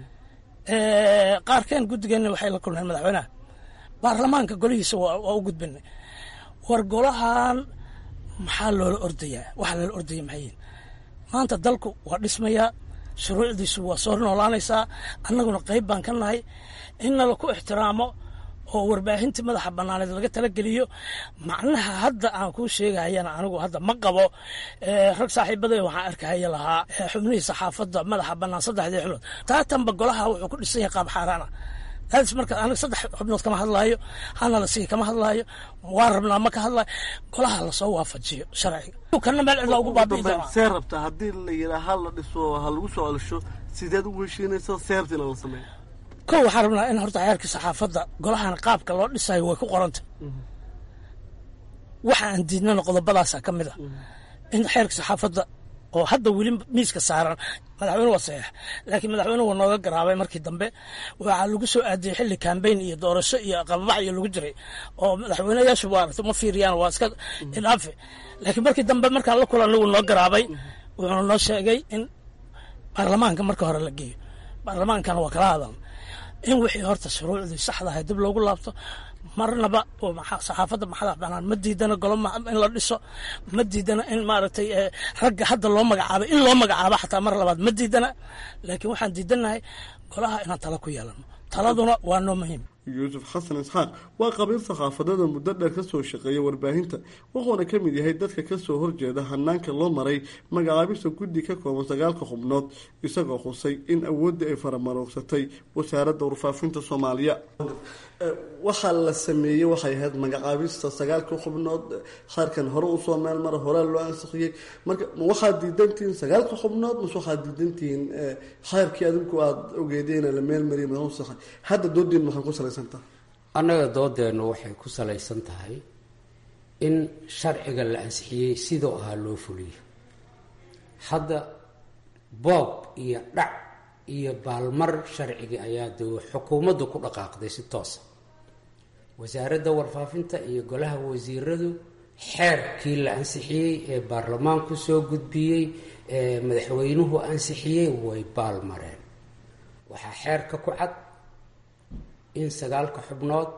qaarkeen guddigeenna waxay la kulmeen madaxweynaha baarlamaanka golihiisa waa waa u gudbinay war golahan maxaa loola ordayaa waxaa loola ordaya maxayiin maanta dalku waa dhismayaa shuruucdiisu waa soo noolaanaysaa annaguna qayb baan ka nahay in nala ku ixtiraamo oo warbaahintii madaxa bannaaneed laga talageliyo macnaha hadda aan kuu sheegahayana anigu hadda ma qabo rag saaxiibaday waxaan arkahaya lahaa xubnihii saxaafadda madaxa bannaan saddexdii xubnood taatanba golaha wuxuu ku dhisan yahay qaab xaaraana daadis marka aniga saddex xubnood kama hadlaayo hana la sii kama hadlaayo waan rabnaa ma ka hadlaayo golaha lasoo waafajiyo sharciga kana meel cidla ugu baabi'i doonaa see rabta haddii la yidhaa ha la dhiso ha lagu soo celsho sideed ugu heshiinaysa seertiina la sameeyo kow waxaan rabnaa in horta xeerkii saxaafadda golahan qaabka loo dhisayo way ku qoranta waxa aan diidnana qodobadaasa ka mid a in xeerka saxaafadda oo hadda weli miiska saaran madaxweyne waa saxiix laakiin madaxweynuhu waa nooga garaabay markii dambe waxaa lagu soo aadiyey xilli kambayn iyo doorasho iyo qababax iyo lagu jiray oo madaxweyneyaashu waaragta ma fiiriyaan waa iska idhaafe laakiin markii dambe markaan la kulan lagu noo garaabay wuxuuna noo sheegay in baarlamaanka marka hore la geeyo baarlamaankana waa kala hadal in wixii horta shuruucdii saxda ahay dib loogu laabto marnaba saxaafadda maxadax banaan ma diidana golo in la dhiso ma diidana in maaragtay ragga hadda loo magacaabay in loo magacaabo xataa mar labaad ma diidana laakiin waxaan diidanahay golaha inaan tala ku yeelano taladuna waa noo muhiim yuusuf xasan isxaaq waa qabiil saxaafadada muddo dheer ka soo shaqeeya warbaahinta wuxuuna ka mid yahay dadka kasoo horjeeda hanaanka loo maray magacaabista guddi ka kooban sagaalka xubnood isagoo xusay in awooddii ay faramaroogsatay wasaaradda warfaafinta soomaaliya waxaa la sameeyey waxay ahayd magacaabista sagaalka xubnood khaarkan hore usoo meel mara horaa loo ansixiyey marka ma waxaad diidantihiin sagaalka xubnood mase waxaad diidantihiin khayrkii adinku aada ogeedeen la meel mariya masaxa hadda doodiin maxay ku salaysantaha annaga doodeennu waxay ku salaysan tahay in sharciga la ansixiyey sidoo ahaa loo fuliyo hadda boob iyo dhac iyo baalmar sharcigii ayaa de xukuumaddu ku dhaqaaqday si toosa wasaaradda warfaafinta iyo golaha wasiiradu xeerkii la ansixiyey ee baarlamaanku soo gudbiyey ee madaxweynuhu ansixiyey way baalmareen waxaa xeerka ku cad in sagaalka xubnood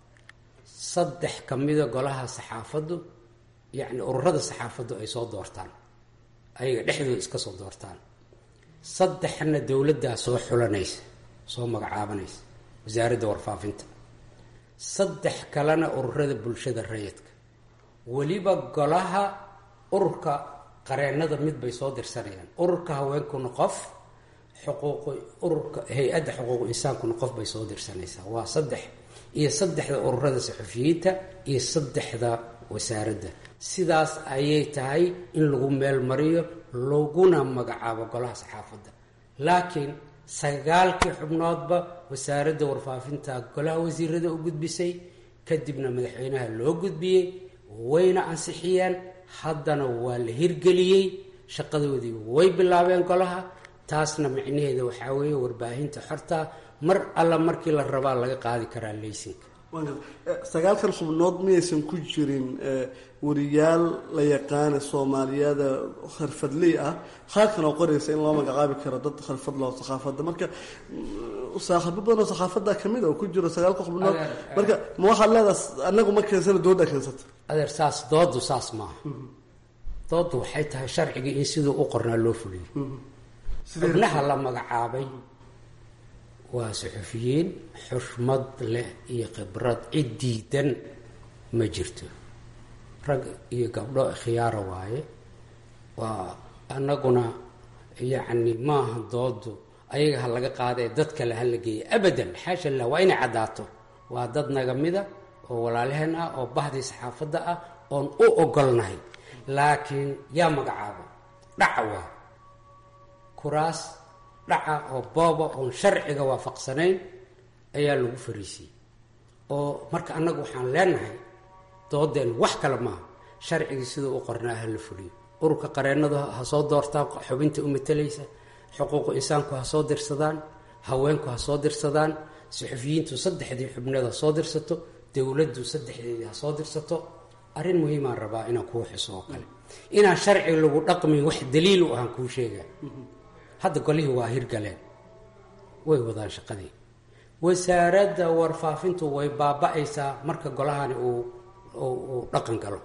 saddex ka mida golaha saxaafaddu yacni ururada saxaafaddu ay soo doortaan ayaga dhexdooda iska soo doortaan saddexna dowladdaa soo xulanaysa soo magacaabanaysa wasaaradda warfaafinta saddex kalena ururada bulshada rayidka weliba golaha ururka qareennada mid bay soo dirsanayaan ururka haweenkuna qof xuquuq ururka hay-adda xuquuq insaankuna qof bay soo dirsanaysaa waa saddex iyo saddexda ururada saxufiyiinta iyo saddexda wasaaradda sidaas ayay tahay in lagu meel mariyo laguna magacaabo golaha saxaafadda laakiin sagaalkii xubnoodba wasaaradda warfaafinta golaha wasiirada u gudbisay kadibna madaxweynaha loo gudbiyey wayna ansixiyeen haddana waa la hirgeliyey shaqadoodii way bilaabeen golaha taasna micnaheeda waxaa weeye warbaahinta xorta mar alla markii la rabaa laga qaadi karaa leysinka sagaalkan xubnood miyaysan ku jirin wariyaal la yaqaana soomaaliyada kharfadley ah qaarkan oo qoraysa in loo magacaabi karo dad kharfad loo sakhaafada marka saaxiibo badan oo sakhaafada kamid oo ku jiro sagaalka xubnood marka ma waxaad leedaha anagu ma keensana dooda keensata adeer saas doodu saas maaha doodu waxay tahay sharcigii in siduu u qornaa loo fuliyey xubnaha la magacaabay waa suxufiyiin xushmad leh iyo khibrad cid diidan ma jirto rag iyo gabdho khiyaara waaye waa anaguna yacni maaha doodu ayaga ha laga qaadee dad kale ha la geeya abadan xaasha lah waa inay caddaato waa dad naga mida oo walaalaheen ah oo bahdii saxaafadda ah oon u ogolnahay laakiin yaa magacaaba dhaca waa kuraas dhaca oo booba oon sharciga waafaqsanayn ayaa lagu fariisiyey oo marka annagu waxaan leenahay doodeen wax kale maaha sharcigii siduu u qornaa ha la fuliyo ururka qareennadu ha soo doortaan xubinta u matalaysa xuquuqu insaanku ha soo dirsadaan haweenku ha soo dirsadaan suxufiyiintu saddexdii xubneed ha soo dirsato dowladdu saddexdeedii ha soo dirsato arrin muhiimaan rabaa inaan kuu xuso oo kale inaan sharci lagu dhaqmin wax daliil u ahaan kuu sheegaa hadda golihii waa hirgaleen way wadaan shaqadii wasaaradda warfaafintu way baaba-aysaa marka golahani uu uu dhaqan galo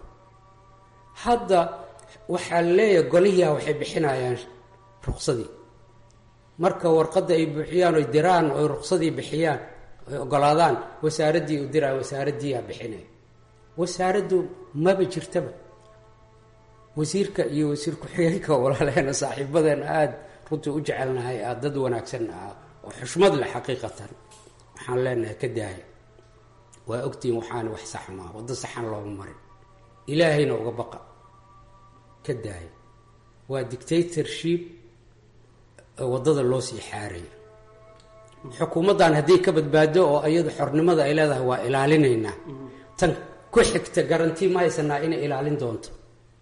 hadda waxaa leeyahay golihiia waxay bixinayaan ruqsadii marka warqadda ay buuxiyaan oy diraan oy ruqsadii bixiyaan oy ogolaadaan wasaaraddii u diraan wasaaraddiiaa bixinaya wasaaraddu maba jirtaba wasiirka iyo wasiir ku-xigeenka walaaleena saaxiibadeena aada runtii u jecelnahay aada dad wanaagsan ah oo xushmad leh xaqiiqatan waxaan leenahay ka daaya waa ogtihiin waxaana wax sax maa waddo saxan looma marin ilaahayna uga baqa ka daaya waa dictatorship waddada loo sii xaaraya xukuumaddan hadday ka badbaado oo iyadu xornimada ay leedahay waa ilaalinaynaa tan ku xigta garantii ma haysanaa inay ilaalin doonto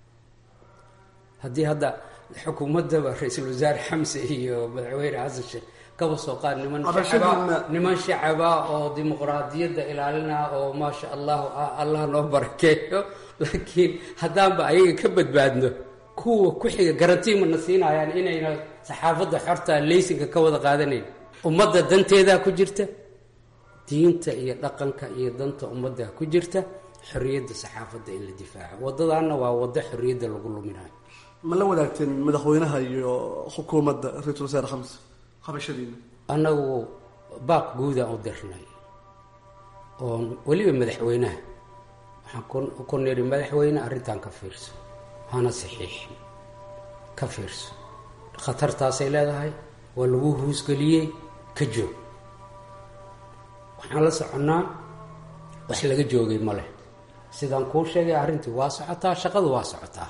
haddii hadda xukuumaddaba ra-iisul wasaare xamse iyo madaxweyne xasan sheekh kaba soo qaad niman shacaba niman shacaba oo dimuqraadiyadda ilaalina oo maasha allahu ah allah noo barakeeyo laakiin haddaanba ayaga ka badbaadno kuwa ku xiga garantii mana siinayaan inayna saxaafadda xorta leysinka ka wada qaadanayn ummadda danteedaa ku jirta diinta iyo dhaqanka iyo danta ummaddaa ku jirta xorriyadda saxaafadda in la difaaco waddadaanna waa waddo xorriyadda lagu luminayo ma la wadaagteen madaxweynaha iyo xukuumadda ra-iisul wasaare xamse qabashadiina annagu baaq guudaan u dirnay oo weliba madaxweynaha waxaan ku nidhi madaxweyne arrintan ka fiirso hana saxiixin ka fiirso khatartaasay leedahay waa lagu huusgeliyey ka joog waxaan la soconnaa wax laga joogay ma leh sidaan kuu sheegay arrintii waa socotaa shaqadu waa socotaa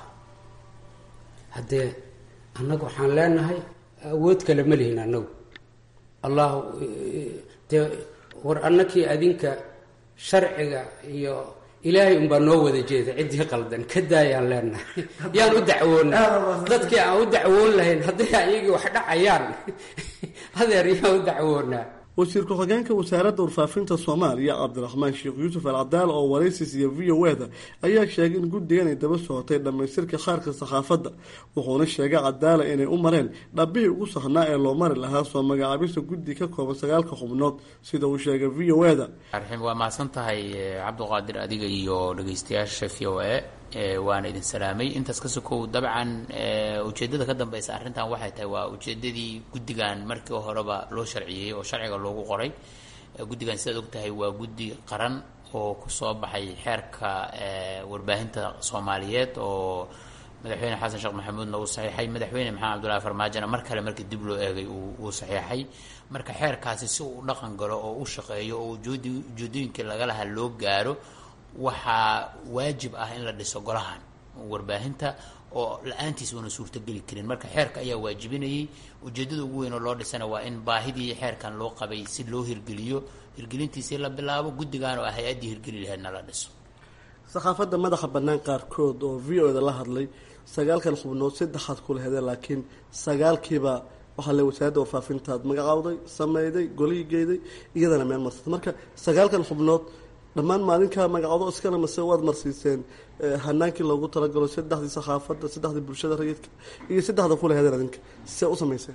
haddee annagu waxaan leenahay awood kale ma lihin annagu allahu dee war annakii adinka sharciga iyo ilaahay unbaa noo wada jeeda ciddii qaldan ka daayaan leenahay yaan u dacwoona dadkii aan u dacwoon lahayn hadday ayagii wax dhacayaan adeer yaan u dacwoonaa wasiir ku-xigeenka wasaaradda warfaafinta soomaaliya cabdiraxmaan sheekh yuusuf al cadaal oo waraysis iyo v o eda ayaa sheegay in guddigan ay daba socotay dhammaystirka qaarka saxaafadda wuxuuna sheegay cadaala inay u mareen dhabbihii ugu sahnaa ee loo mari lahaa soo magacaabista guddi ka kooban sagaalka xubnood sida uu sheegay v o eda arxim waa mahadsan tahay cabdiqaadir adiga iyo dhageystayaasha v o a waana idin salaamay intaas ka sokow dabcan ujeeddada ka dambeysa arrintan waxay tahay waa ujeeddadii guddigan markii horeba loo sharciyey oo sharciga loogu qoray guddigan sidaad og tahay waa guddi qaran oo kusoo baxay xeerka warbaahinta soomaaliyeed oo madaxweyne xasan sheekh maxamuudna uu saxiixay madaxweyne maxamed cabdullahi farmaajona mar kale markii dib loo eegay uu saxiixay marka xeerkaasi si uu u dhaqan galo oo u shaqeeyo oo ujeedooyinkii laga lahaa loo gaaro waxaa waajib ah in la dhiso golahan warbaahinta oo la-aantiis uuna suurtogeli karin marka xeerka ayaa waajibinayay ujeeddada ugu weyn oo loo dhisana waa in baahidii xeerkan loo qabay si loo hirgeliyo hirgelintiisii la bilaabo guddigan oo ah hay-addii hirgeli laheedna la dhiso saxaafadda madaxa bannaan qaarkood oo v o da la hadlay sagaalkan xubnood saddexaad kula hedeen laakiin sagaalkiiba waxaa le wasaaradda warfaafintaad magacaawday sameyday golihii geeday iyadana meel marsata marka sagaalkan xubnood dhammaan maalinkaa magacoodo iskana mase waad marsiiseen hanaankii loogu talagalo saddexdii saxaafadda saddexdii bulshada rayidka iyo saddexda kule hadeen adinka see u samayseen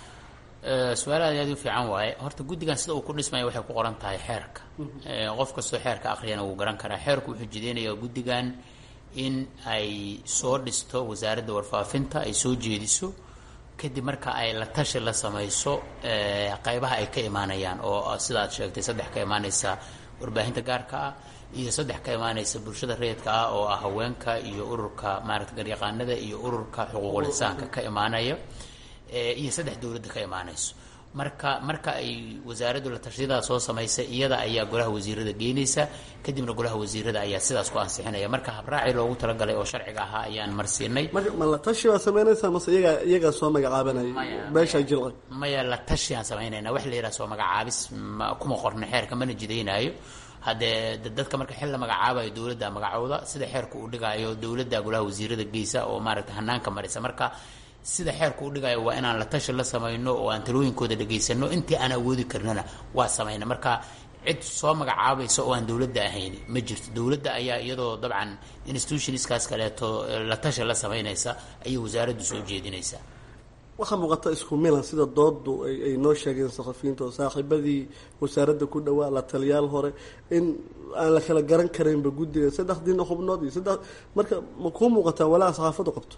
su-aal aad aad u fiican waaye horta guddigan sida uu ku dhismaya waxay ku qoran tahay xeerka qof kastoo xeerka akhriyana wuu garan karaa xeerku wuxuu jideynaya guddigan in ay soo dhisto wasaaradda warfaafinta ay soo jeediso kadib marka ay la tashi la samayso qaybaha ay ka imaanayaan oo sida aad sheegtay saddex ka imaanaysa warbaahinta gaarka ah iyo saddex ka imaanaysa bulshada rayidka ah oo ah haweenka iyo ururka maarata garyaqaanada iyo ururka xuquuqul insaanka ka imaanaya iyo saddex dowladda ka imaanayso marka marka ay wasaaraddu la tashiyadaa soo samaysay iyada ayaa golaha wasiirada geynaysa kadibna golaha wasiirada ayaa sidaas ku ansixinaya marka habraaci loogu talagalay oo sharciga ahaa ayaan marsiinay marka ma la tashi baa samaynaysaa mase iyagaa iyagaa soo magacaabanaya beeshaa jilqa maya la tashi aan samaynayna wax la yidhaha soo magacaabis ma kuma qorna xeerka mana jidaynaayo haddee dadka marka xil la magacaabayo dowladda magacooda sida xeerka uu dhigaayo dowladda golaha wasiirada geysa oo maaragta hanaanka marisa marka sida xeerku u dhigayo waa inaan la tashi la samayno oo aan talooyinkooda dhegaysano intii aan awoodi karnana waa samayna marka cid soo magacaabaysa oo aan dowladda ahayn ma jirto dowladda ayaa iyadoo dabcan institutionskaas kaleeto la tashi la samaynaysa ayay wasaaraddu soo jeedinaysaa waxaa muuqata isku milan sida doodu ay noo sheegeen saxafiyiinta oo saaxiibadii wasaaradda ku dhawaa la taliyaal hore in aan la kala garan karaynba guddiga saddexdiina xubnood iyo saddex marka ma kuu muuqataa walaa saxaafaddu qabto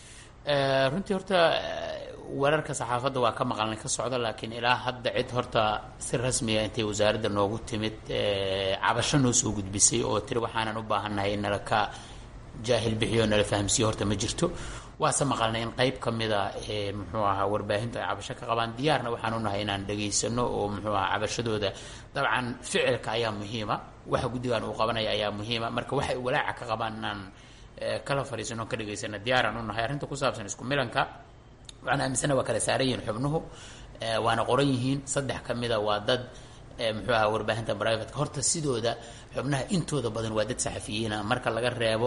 runtii horta wararka saxaafadda waa ka maqalnay ka socda laakiin ilaa hadda cid horta si rasmiya intay wasaaradda noogu timid cabasho noo soo gudbisay oo tiri waxaanan u baahannahay in nala ka jaahil bixiyo nala fahamsiiyo horta ma jirto waase maqalnay in qeyb ka mida muxuu ahaa warbaahintu ay cabasho ka qabaan diyaarna waxaan unahay inaan dhegaysano oo muxuu ahaa cabashadooda dabcan ficilka ayaa muhiima waxa guddigan uu qabanaya ayaa muhiima marka waxay walaaca ka qabaan inaan kala fadhiisano ka dhegaysana diyaaraan unahay arrinta ku saabsan isku milanka waxaan aaminsana waa kala saaran yihiin xubnuhu waana qoran yihiin saddex ka mida waa dad muxuu ahaa warbaahinta brivatka horta sidooda xubnaha intooda badan waa dad saxafiyiina marka laga reebo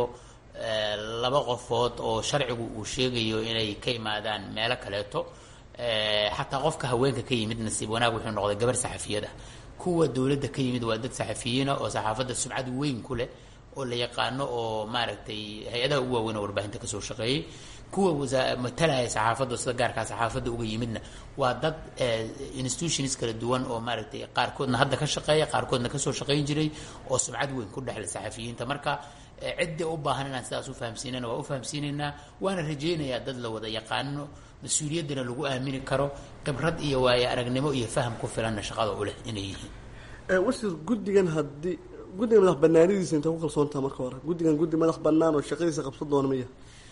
laba qofood oo sharcigu uu sheegayo inay ka yimaadaan meelo kaleeto xataa qofka haweenka ka yimid nasiib wanaag wuxuu noqday gabar saxafiyada kuwa dowladda ka yimid waa dad saxafiyiina oo saxaafadda subcad weyn ku leh oo la yaqaano oo maaragtay hay-adaha ugu waaweyn oo warbaahinta kasoo shaqeeyey kuwa wasa matalaya saxaafadda sida gaarkaa saxaafadda uga yimidna waa dad institutions kala duwan oo maaragtay qaarkoodna hadda ka shaqeeya qaarkoodna kasoo shaqayn jiray oo subcad weyn ku dhexle saxafiyiinta marka ciddii u baahan inaan sidaas u fahamsiinana waa u fahamsiinaynaa waana rajaynayaa dad la wada yaqaano mas-uuliyaddana lagu aamini karo khibrad iyo waayo aragnimo iyo faham ku filanna shaqada u leh inay yihiin wasiir guddigan haddii guddiga madax banaanidiisa intay ku kalsoontaha marka hore guddigan guddi madax banaan oo shaqadiisa qabsan doona maya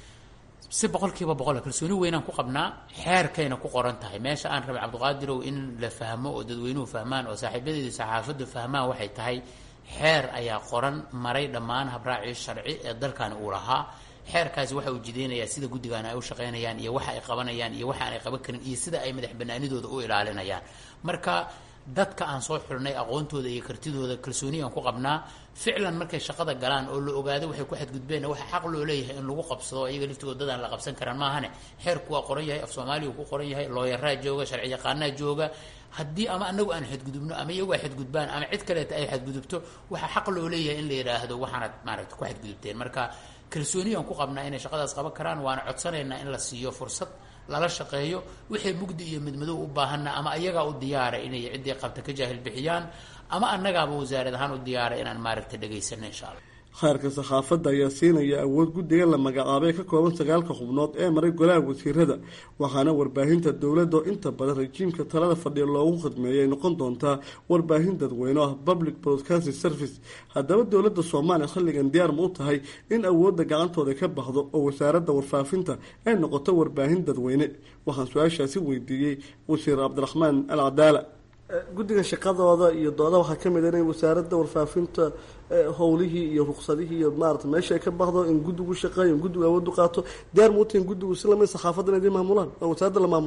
si boqol kiiba boqol kalsooni weynaan ku qabnaa xeerkayna ku qoran tahay meesha aan rabay cabdiqaadirow in la fahmo oo dadweynuhu fahmaan oo saaxiibadeedu saxaafaddu fahmaan waxay tahay xeer ayaa qoran maray dhammaan habraacii sharci ee dalkani uu lahaa xeerkaasi waxa uu jideynayaa sida guddigan ay u shaqaynayaan iyo waxa ay qabanayaan iyo waxa aanay qaban karin iyo sida ay madax banaanidooda u ilaalinayaan marka dadka aan soo xulnay aqoontooda iyo kartidooda kalsooni aan ku qabnaa ficlan markay shaqada galaan oo la ogaado waxay ku xadgudbeenna waxa xaq loo leeyahay in lagu qabsado iyaga laftigood dadaan la qabsan karaan maahane xeerku waa qoran yahay af soomaaliya ku qoran yahay looyaraa jooga sharci yaqaanaa jooga haddii ama anagu aan xadgudubno ama iyagu ay xadgudbaan ama cid kaleeta ay xadgudubto waxaa xaq loo leeyahay in la yidhaahdo waxaanad maaragta ku xadgudubteen marka kalsooni aan ku qabnaa inay shaqadaas qaban karaan waana codsanaynaa in la siiyo fursad lala shaqeeyo wixii mugdi iyo midmadow u baahanna ama ayagaa u diyaara inay ciddii qabta ka jaahil bixiyaan ama annagaaba wasaarad ahaan u diyaara inaan maaragta dhegaysano insha allah khayrka saxaafadda ayaa siinaya awood guddiga la magacaabay ka kooban sagaalka xubnood ee maray golaha wasiirada waxaana warbaahinta dowladda oo inta badan rajiimka talada fadhiya loogu khidmeeya ay noqon doontaa warbaahin dadweyne ah public broadcasting service haddaba dowladda soomaaliya xilligan diyaar ma u tahay in awoodda gacantooda ka baxdo oo wasaaradda warfaafinta ay noqoto warbaahin dadweyne waxaan su-aashaasi weydiiyey wasiir cabdiraxmaan al cadaala guddiga shaqadooda iyo dooda waxaa ka mid a inay wasaaradda warfaafinta howlihii iyo ruqsadihii iyo maarata meesha ay ka baxdo in guddigu shaqeeyo in guddigu awood u qaato diyaar ma u tahay in guddigu si lamid saxaafadda inay maamulaan oo wasaaradda la maamulo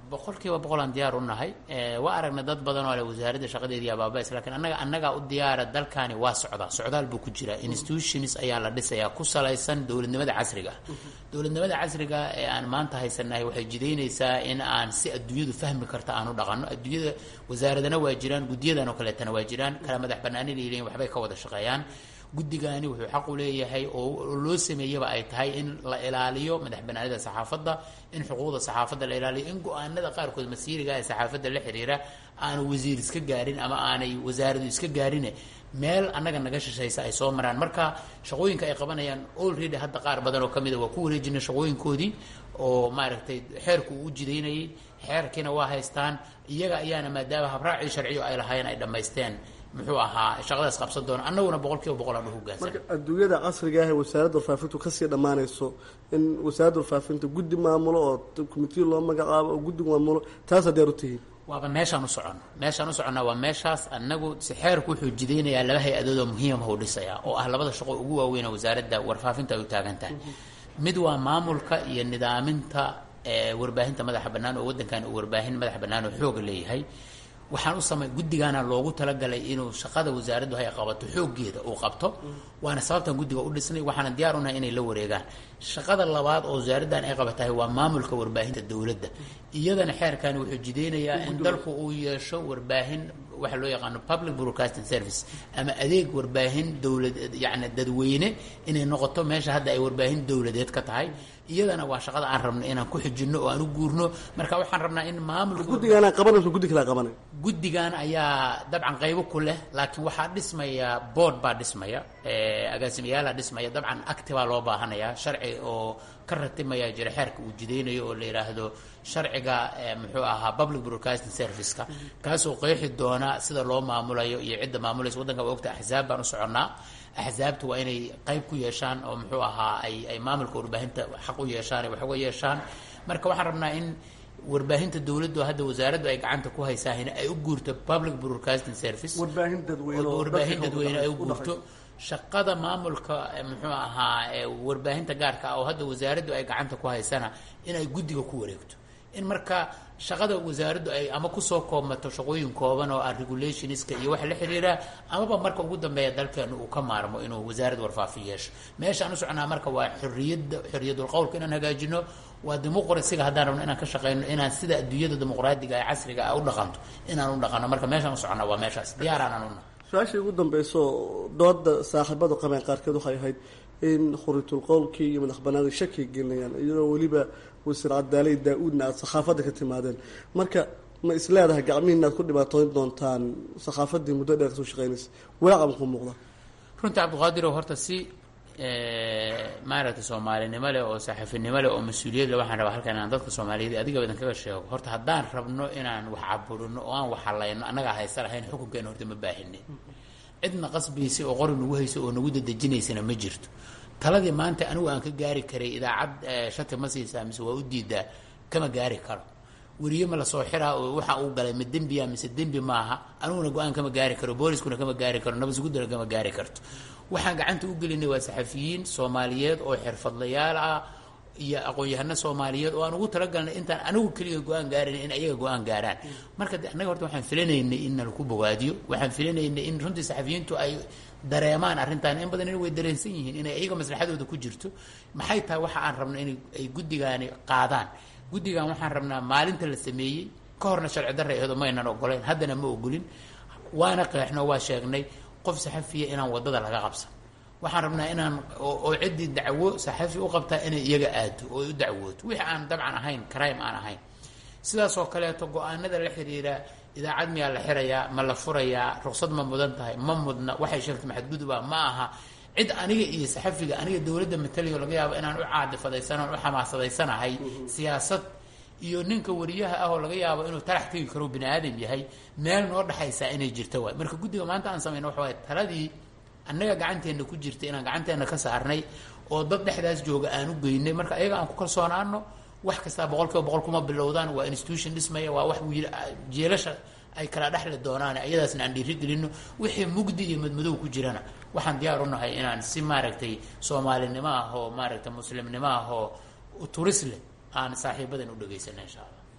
boqol kiiba boqol aan diyaar u nahay waa aragna dad badan oo le wasaaradda shaqadeedii abaabas lakiin annaga annagaa u diyaara dalkani waa socdaa socdaal buu ku jiraa institutions ayaa la dhisayaa ku salaysan dowladnimada casriga dowladnimada casriga ee aan maanta haysanahay waxay jidaynaysaa in aan si adduunyadu fahmi karta aan u dhaqanno adduunyada wasaaradana waa jiraan guddiyadan oo kaleetana waa jiraan kala madax banaanina leeyihin waxbay ka wada shaqeeyaan guddigani wuxuu xaq u leeyahay oo loo sameeyaba ay tahay in la ilaaliyo madax banaanida saxaafadda in xuquuqda saxaafadda la ilaaliyo in go-aanada qaarkood masiiriga ee saxaafadda la xiriira aanu wasiir iska gaarin ama aanay wasaaradu iska gaarine meel annaga naga shishaysa ay soo maraan marka shaqooyinka ay qabanayaan already hadda qaar badan oo kamida waa ku wareejinay shaqooyinkoodii oo maaragtay xeerku uu jidaynayay xeerkiina waa haystaan iyaga ayaana maadaama habraacii sharciyo ay lahaayeen ay dhammaysteen muxuu ahaa shaqadaas qabsan doona annaguna boqol kiiba boqol aan uhogaansan marka adduunyada casriga ah ee wasaaradda warfaafintu kasii dhammaanayso in wasaaradda warfaafinta guddi maamulo oo commitee loo magacaabo oo guddi maamulo taas hadeer u tihiin waaba meeshaan u soconno meeshaan u soconnaa waa meeshaas annagu si xeerku wuxuu jidaynayaa laba hay-adood oo muhiimah u dhisayaa oo ah labada shaqo ugu waaweyn oo wasaaradda warfaafinta ay u taagan tahay mid waa maamulka iyo nidaaminta warbaahinta madaxa bannaan oo waddankan uu warbaahin madaxa bannaan oo xooga leeyahay waxaan u samay guddigaana loogu talagalay inuu shaqada wasaaraddu hay qabato xooggeeda uu qabto waana sababtan guddiga u dhisnay waxaana diyaar unahay inay la wareegaan shaqada labaad oo wasaaraddan ay qabatahay waa maamulka warbaahinta dowladda iyadana xeerkani wuxuu jidaynayaa in dalku uu yeesho warbaahin waxa loo yaqaano public broadcasting service ama adeeg warbaahin dowlad yacni dadweyne inay noqoto meesha hadda ay warbaahin dowladeed ka tahay iyadana waa shaqada aan rabno inaan ku xijinno oo aan u guurno marka waxaan rabnaa in maamulka guddigaana qabanayso guddi kala qabanay guddigan ayaa dabcan qaybo ku leh laakiin waxaa dhismaya board baa dhismaya agaasimayaala dhismaya dabcan acti baa loo baahanaya sharci oo ka ratimaya jira xeerka uu jidaynayo oo la yidhaahdo sharciga muxuu ahaa public broadcasting serviceka kaasoo qeexi doona sida loo maamulayo iyo cidda maamulaysa waddanka waa ogta axsaab baan u soconnaa axsaabta waa inay qayb ku yeeshaan oo muxuu ahaa ay ay maamulka warbaahinta xaq u yeeshaan ay wax uga yeeshaan marka waxaan rabnaa in warbaahinta dowladdu hadda wasaaraddu ay gacanta ku haysaahina ay u guurto public broadcasting service warbaahin dadweyne oo warbaahin dadka dadweyne ay u u guurto shaqada maamulka muxuu ahaa warbaahinta gaarka ah oo hadda wasaaraddu ay gacanta ku haysana inay guddiga ku wareegto in marka shaqada wasaaraddu ay ama kusoo koobmato shaqooyin kooban oo ah regulationska iyo waxa la xiriira amaba marka ugu dambeeya dalkeenu uu ka maarmo inuu wasaarad warfaafin yeesho meeshaan u soconaa marka waa xorriyadda xorriyadul qowlka inaan hagaajino waa dimuqrasiga haddaan rabno inaan ka shaqeyno inaan sida adduunyada dimuqraadiga ee casriga ah u dhaqanto inaan u dhaqano marka meeshaan u soconaa waa meeshaas diyaaraan una su-aashii ugu dambeyso dooda saaxiibadu qabeen qaarkeed waxay ahayd in khuritul qowlkii iyo madax banaanida shakiga gelinayaan iyadoo weliba wasiir cadaaley daa-uudna aada sakhaafadda ka timaadeen marka ma is leedahay gacmihiina aad ku dhibaatooyn doontaan sakhaafadii muddo dheer kasoo shaqeynaysa walaaca makuu muuqda runtii cabdiqaadirow horta si maaragtay soomaalinimo leh oo saaxiifinimo leh oo mas-uuliyad leh waxaan rabaa halkan inaan dadka soomaaliyeed adiga idan kaga sheego horta haddaan rabno inaan wax caburino oo aan wax halayno annagaa haysa lahayn xukunkeena horta ma baahine cidna qasbaysa oo qori nagu haysa oo nagu dadejinaysana ma jirto taladii maanta anigu aan ka gaari karay idaacad shati ma siisaa mise waa u diidaa kama gaari karo weriye ma lasoo xiraa oo waxa uu galay ma dembiya mise dembi maaha aniguna go-aan kama gaari karo booliskuna kama gaari karo nabadsuguddana kama gaari karto waxaan gacanta u gelinay waa saxafiyiin soomaaliyeed oo xirfadlayaal ah iyo aqoon-yahano soomaaliyeed oo aan ugu talagalnay intaan anigu keliga go-aan gaarin in ayaga go-aan gaaraan marka de annaga horta waxaan filanaynay in nalaku bogaadiyo waxaan filanaynay in runtii saxafiyiintu ay dareemaan arrintan in badan in way dareensan yihiin inay iyaga maslaxadooda ku jirto maxay tahay waxa aan rabno in ay guddigaani qaadaan guddigan waxaan rabnaa maalinta la sameeyey ka horna sharci darra eedo maynan ogoleyn haddana ma ogolin waana qeexno waa sheegnay qof saxafiya inaan waddada laga qabsan waxaan rabnaa inaan oo ciddii dacwo saxafi u qabtaa inay iyaga aado oo ay u dacwooto wixii aan dabcan ahayn crime aan ahayn sidaas oo kaleeto go-aanada la xiriira idaacad miyaa la xirayaa ma la furayaa ruqsad ma mudan tahay ma mudna waxay sheegtay maxadgudubaa ma aha cid aniga iyo saxafiga aniga dowladda matalayo laga yaabo inaan u caadifadaysanaan u xamaasadaysanahay siyaasad iyo ninka wariyaha ah oo laga yaabo inuu talax tegi karo bini aadam yahay meel noo dhexaysaa inay jirto waay marka guddiga maanta aan samayno waxa waay taladii annaga gacanteenna ku jirta inaan gacanteenna ka saarnay oo dad dhexdaas jooga aan u geynay marka ayaga aan ku kalsoonaano wax kastaa boqol kiiba boqol kuma bilowdaan waa institution dhismaya waa wax wiil jeelasha ay kala dhexli doonaan ayadaasna aan dhiirigelino wixii mugdi iyo madmadow ku jirana waxaan diyaar u nahay inaan si maaragtay soomaalinimo ah oo maaragtay muslimnimo ah oo turis leh aan saaxiibadan u dhegaysana insha allah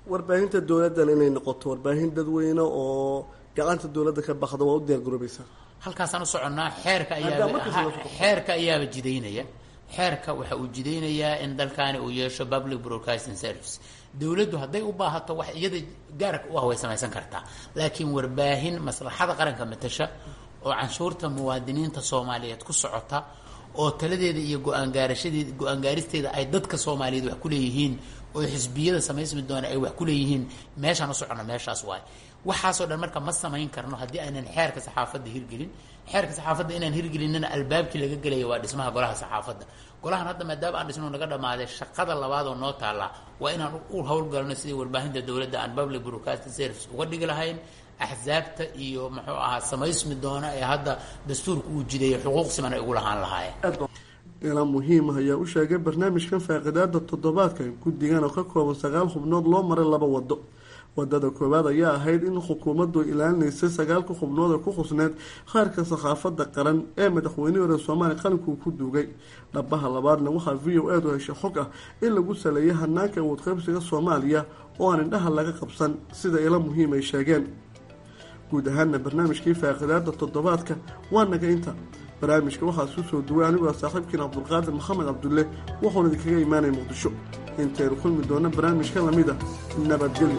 warbaahinta dowladdan inay noqoto warbaahin dadweyne oo gacanta dowladda ka baxda waa u diyaar garoobaysaa halkaasaan u soconnaa xeerka Hadda ayaaba markiisa la socdo. xeerka ayaaba jidaynaya xeerka waxa uu jidaynayaa in dalkaani uu yeesho public broadcasting service dowladdu hadday u baahato wax iyada gaarka u ah way samaysan kartaa laakiin warbaahin maslaxada qaranka matasha oo canshuurta muwaadiniinta soomaaliyeed ku socota oo taladeeda iyo go-aan gaarashadeeda go-aan gaaristeeda ay dadka soomaaliyeed wax ku leeyihiin oo xisbiyada samaysmi doona ay wax ku leeyihiin meeshaan u socono meeshaas waay waxaasoo dhan marka ma samayn karno haddii aanan xeerka saxaafadda hirgelin xeerka saxaafadda inaan hirgelinina albaabkii laga gelaya waa dhismaha golaha saxaafadda golahan hadda maadaama aan dhisno naga dhammaaday shaqada labaad oo noo taallaa waa inaan u howlgalno sidii warbaahinta dowladda aan public broadcasting service uga dhigi lahayn axsaabta iyo muxuu ahaa samaysmi doona ee hadda dastuurka uu jideeyay xuquuq siman ay ugu lahaan lahaayeen ilaa muhiim ah ayaa u sheegay barnaamijkan faaqidaada toddobaadka guddigan oo ka kooban sagaal xubnood loo maray laba wado wadada koowaad ayaa ahayd in xukuumaddu ilaalinaysay sagaalka xubnood ee ku khusneed qaarka sakhaafada qaran ee madaxweynihii hore soomaaliya qalinkuu ku duugay dhabaha labaadna waxaa v o edu heshay xog ah in lagu saleeyay hanaanka awood qaybsiga soomaaliya oo aan indhaha laga qabsan sida ila muhiim ay sheegeen guud ahaana barnaamijkii faaqidaada toddobaadka waa naga inta barnaamijka waxaa isu soo duway anigoo saaxiibkiin cabdulqaadir maxamed cabdulle wuxuuna idinkaga imaanaya muqdisho intaynu kulmi doona barnaamijka lamid a nabadgelyo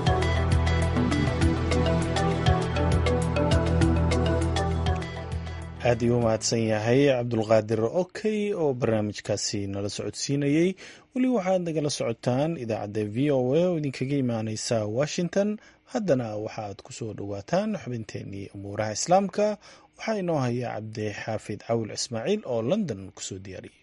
aad ii u mahadsan yahay cabdulqaadir okey oo barnaamijkaasi nala socodsiinayey weli waxaad nagala socotaan idaacadda v o a oo idinkaga imaaneysa washington haddana waxaaad ku soo dhowaataan xubinteenii umuuraha islaamka waxaa inoo haya cabdi xaafid cawil ismaaciil oo london kusoo diyaariyey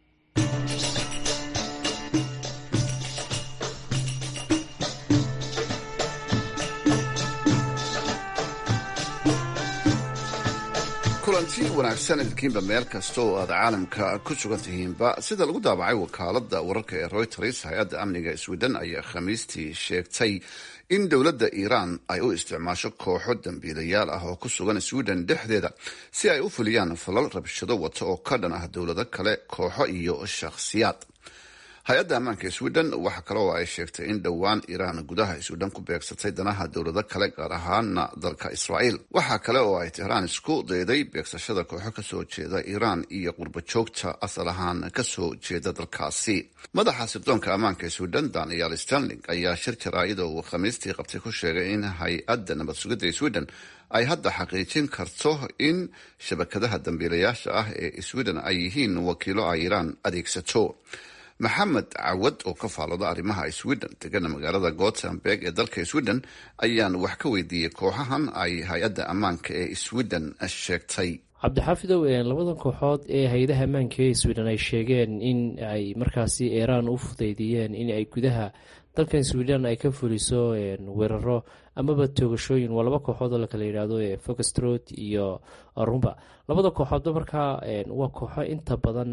kulanti wanaagsan idinkiinba meel kasta oo aad caalamka ku sugan tihiinba sida lagu daabacay wakaalada wararka ee reuters hay-adda amniga sweden ayaa khamiistii sheegtay in dowladda iiraan ay u isticmaasho kooxo dambiilayaal ah oo ku sugan sweden dhexdeeda si ay u fuliyaan falal rabshado wata oo ka dhan ah dowlado kale kooxo iyo shakhsiyaad hay-adda ammaanka sweden waxa kale oo ay sheegtay in dhowaan iiraan gudaha sweden ku beegsatay danaha dowlado kale gaar ahaana dalka israa'iil waxaa kale oo ay tehraan isku dayday beegsashada kooxo kasoo jeeda iiraan iyo qurbo joogta asal ahaan kasoo jeeda dalkaasi madaxa sirdoonka ammaanka sweden daniel stanling ayaa shir jaraa'ida uu khamiistii qabtay ku sheegay in hay-adda nabad sugidda sweden ay hadda xaqiijin karto in shabakadaha dambiilayaasha ah ee sweden ay yihiin wakiilo ay iiraan adeegsato maxamed cawad oo ka faalooda arrimaha sweden degana magaalada gothenburg ee dalka sweden ayaan wax ka weydiiyey kooxahan ay hay-adda ammaanka ee sweden sheegtay cabdixaafidow labadan kooxood ee hay-adaha ammaanka ee sweden ay sheegeen in ay markaasi iiraan u fudeydiyeen in ay gudaha dalkan sweden ay ka fuliso weeraro amaba toogashooyin waa laba kooxood oo lakala yidhaahdo foxtrot iyo rumba labada kooxoodba markaa waa kooxo inta badan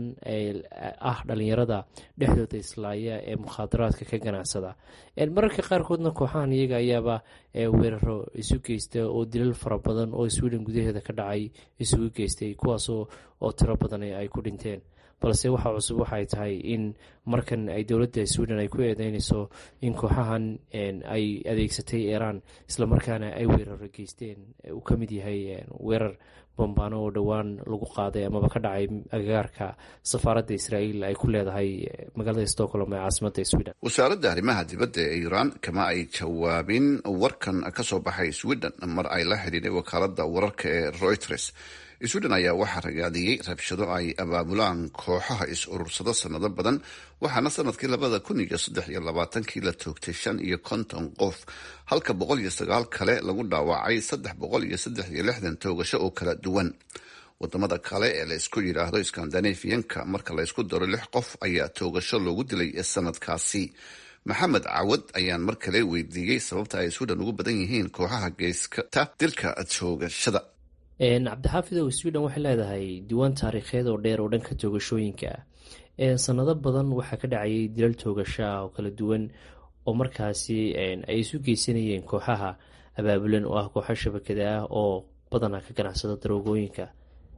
ah dhalinyarada dhexdooda islaaya ee mukhaadaraadka ka ganacsada mararka qaarkoodna kooxahan iyaga ayaaba weeraro isu geysta oo dilal fara badan oo sweden gudaheeda ka dhacay isugu geystay kuwaasoo oo tiro badan ay ku dhinteen balse waxaa cusub waxay tahay in markan ay dowladda sweden ay ku eedeynayso in kooxahan ay adeegsatay iiraan islamarkaana ay weeraro geysteen uu ka mid yahay weerar bambaano oo dhowaan lagu qaaday amaba ka dhacay agagaarka safaaradda israa'iil ay ku leedahay magaalada stockholm ee caasimadda sweden wasaaradda arrimaha dibadda ee iiraan kama ay jawaabin warkan ka soo baxay sweden mar ay la xidhiidhay wakaaladda wararka ee reuters sweden ayaa waxaa ragaadiyey rabshado ay abaabulaan kooxaha is-urursado sanado badan waxaana sanadkii labada kun iyo saddex iyo labaatankii la toogtay shan iyo konton qof halka boqol iyo sagaal kale lagu dhaawacay saddex boqol iyo saddex iyo lixdan toogasho oo kala duwan wadamada kale ee laysku yidhaahdo skandinafiyanka marka laysku daro lix qof ayaa toogasho loogu dilay sanadkaasi maxamed cawad ayaan mar kale weydiiyey sababta ay sweden ugu badan yihiin kooxaha geyskata dilka toogashada cabdixaafidow sweden waxay leedahay diiwaan taariikheed oo dheer oo dhanka toogashooyinka ah sanado badan waxaa ka dhacayay dilal toogasho ah oo kala duwan oo markaasi ay isu geysanayeen kooxaha abaabulan oo ah kooxo shabakada ah oo badanaa ka ganacsada daroogooyinka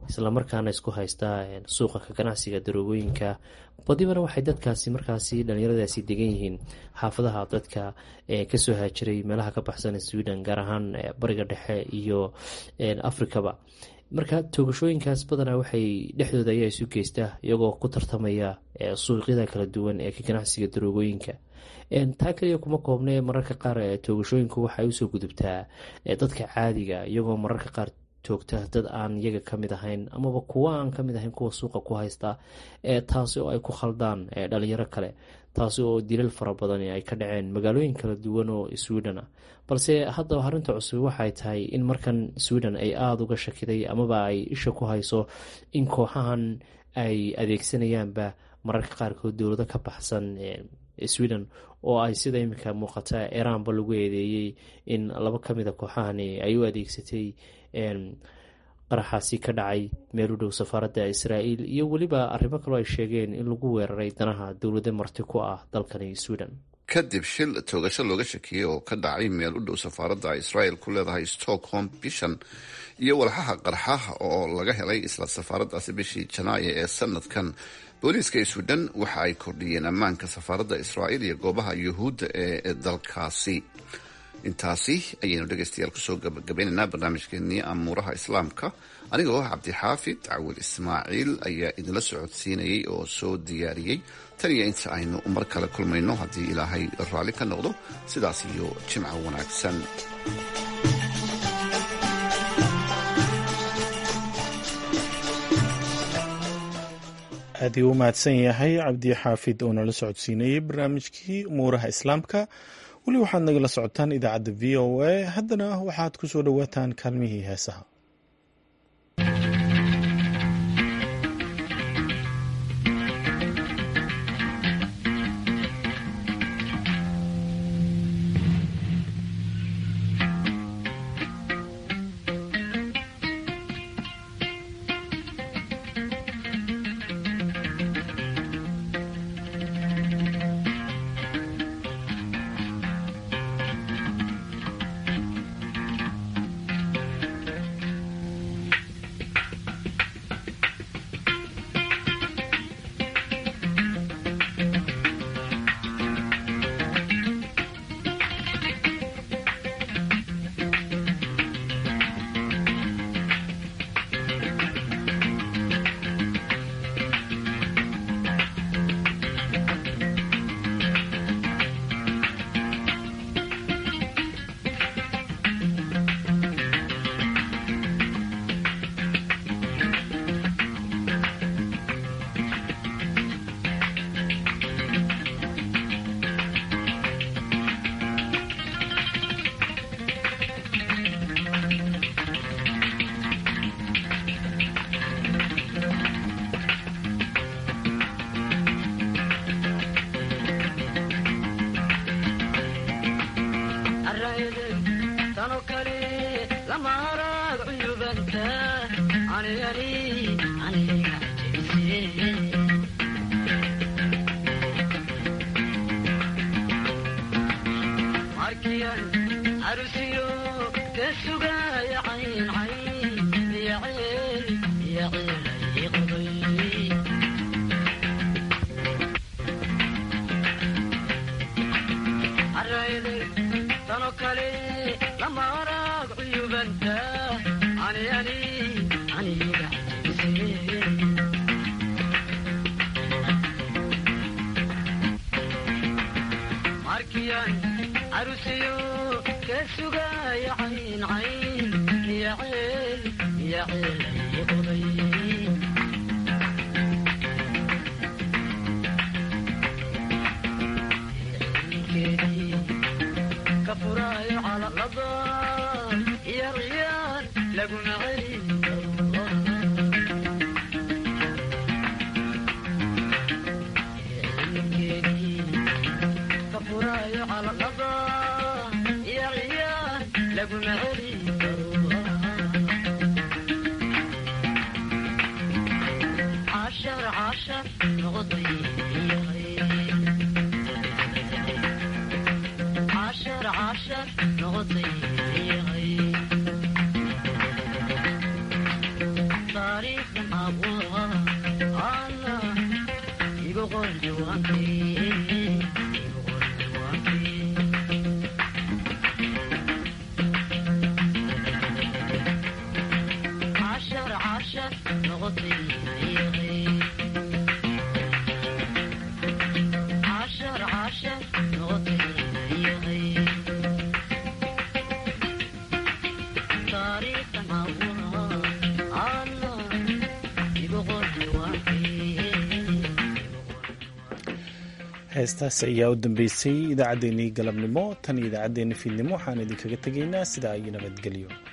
islamarkaana isku haysta suuqa ka ganacsiga daroogooyinka badibana waxay dadkaasi markaasi dhalinyaradaasi degan yihiin xaafadaha dadka kasoo haajiray meelaha ka baxsan sweden gaar ahaan bariga dhexe iyo afrikaba marka toogashooyinkaas badanaa waxay dhexdooda ayaa isu geystaa iyagoo ku tartamaya suuqyada kala duwan ee ka ganacsiga daroogooyinka taa kaliya kuma koobne mararka qaar toogashooyinku waxay usoo gudubtaa dadka caadiga iyagoo mararka qaar toogta dad aan iyaga kamid ahayn amaba kuwa aan kamid ahayn kuwa suuqa ku haysta taasi oo ay ku khaldaan dhalinyaro kale taasi oo dilal fara badan ay ka dhaceen magaalooyin kala duwan oo sweden ah balse hadda arinta cusub waxay tahay in markan sweden ay aada uga shakiday amaba ay isha ku hayso in kooxahan ay adeegsanayaanba mararka qaarkood dowlado ka baxsan sweden oo ay sida iminka muuqata iranba lagu eedeeyey in laba kamida kooxahani ay u adeegsatay qaraxaasi ka dhacay meel u dhow safaaradda israa'iil iyo weliba arrimo kaloo ay sheegeen in lagu weeraray danaha dowlado marti ku ah dalkani sweden kadib shil toogasho looga shakiyey oo ka dhacay meel u dhow safaaradda israel ku leedahay stockholm bishan iyo walxaha qarxaha oo laga helay isla safaaraddaasi bishii janaayo ee sanadkan booliiska sweden waxa ay kordhiyeen ammaanka safaaradda israa'iil iyo goobaha yuhuudda ee dalkaasi intaasi ayaynu dhegaystayaal kusoo gabagabaynaynaa barnaamijkeenii amuuraha islaamka anigoo cabdixaafid cawil ismaaciil ayaa idinla socodsiinayay oo soo diyaariyey tan iyo inta aynu mar kale kulmayno haddii ilaahay raalli ka noqdo sidaas iyo jimco wanaagsan aad ii u mahadsan yahay cabdi xaafid oo nala socodsiinayey barnaamijkii umuuraha islaamka weli waxaad nagala socotaan idaacadda v o a haddana waxaad ku soo dhowaataan kaalmihii heesaha Sorry. heestaasi ayaa u dambeysay idaacaddeenii galabnimo tan iyo idaacaddeenii fiidnimo waxaan idinkaga tegaynaa sidaa iyo nabadgelyo